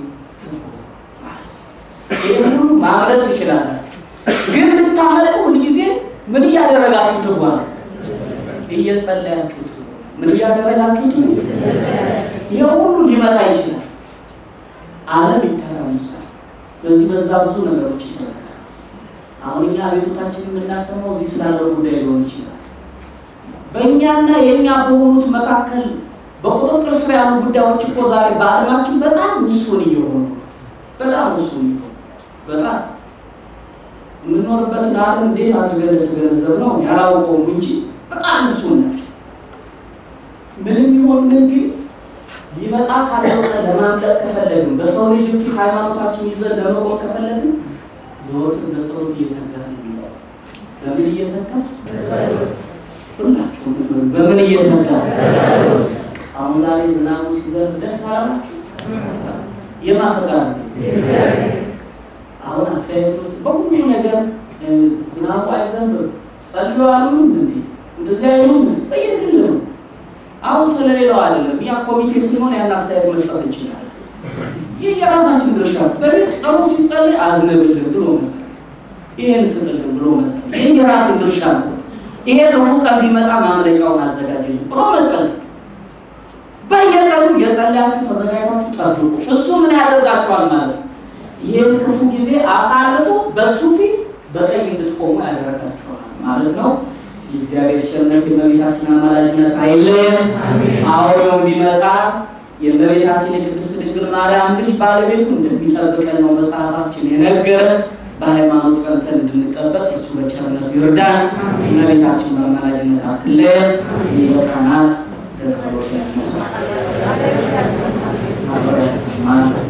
ይህ ሁሉ ማምለጥ ትችላላችሁ። ግን ልታመጡ ሁልጊዜ ምን እያደረጋችሁ ትጓ እየጸለያችሁ ትጉ። ምን እያደረጋችሁ ትጉ። ይህ ሁሉ ሊመጣ ይችላል። ዓለም ይተራምሳል። በዚህ በዛ ብዙ ነገሮች ይደረጋል። አሁን እኛ ቤቶታችን የምናሰማው እዚህ ስላለው ጉዳይ ሊሆን ይችላል። በእኛና የእኛ በሆኑት መካከል በቁጥጥር ስር ያሉ ጉዳዮች እኮ ዛሬ በዓለማችን በጣም ውሱን እየሆኑ በጣም ውሱን እየሆኑ በጣም የምንኖርበትን ዓለም እንዴት አድርገን ለተገነዘብ ነው ያላውቀውም እንጂ በጣም ውሱን ናቸው። ምንም ይሆን ምን ግን ሊመጣ ካለው ለማምለጥ ከፈለግን በሰው ልጅ ፊት ሃይማኖታችን ይዘን ለመቆም ከፈለግን ዘወትር በጸሎት እየተጋን የሚቆም በምን እየተጋ ሁላችሁም በምን እየተጋ አሁን ዛሬ ዝናቡ ሲዘንብ ደስ አላላችሁ? የማፈቃር አሁን አስተያየት ውስጥ በሁሉ ነገር ዝናቡ አይዘንብም ጸልዩ አሉም እንዲ እንደዚህ አይሉም በየግል ነው። አሁን ስለሌላው አይደለም። ያ ኮሚቴ ስለሆነ ያን አስተያየት መስጠት እንችላለን። ይህ የራሳችን ድርሻ በቤት ቀኑ ሲጸልይ አዝንብልን ብሎ መጸለይ፣ ይሄን ስጥልን ብሎ መጸለይ፣ ይህ የራስን ድርሻ ነው። ይሄ ክፉ ቀን ቢመጣ ማምለጫውን አዘጋጅልን ብሎ መጸለይ። በየቀኑ የጸለያችሁ ተዘጋጅታችሁ ጠብቁ። እሱ ምን ያደርጋችኋል ማለት ነው። ይህን ክፉ ጊዜ አሳልፎ በእሱ ፊት በቀኝ እንድትቆሙ ያደረጋችኋል ማለት ነው። የእግዚአብሔር ቸርነት የእመቤታችን አማላጅነት አይለየን። አሁንም ቢመጣ የእመቤታችን የቅድስት ድንግል ማርያም ልጅ ባለቤቱ እንደሚጠብቀን ነው መጽሐፋችን የነገረን። በሃይማኖት ጸንተን እንድንጠበቅ እሱ በቸርነቱ ይርዳን። እመቤታችን በአማላጅነት አትለየን። ይበቃናል። ለጸሎት ያነሳል። አብሮ ያሰማል።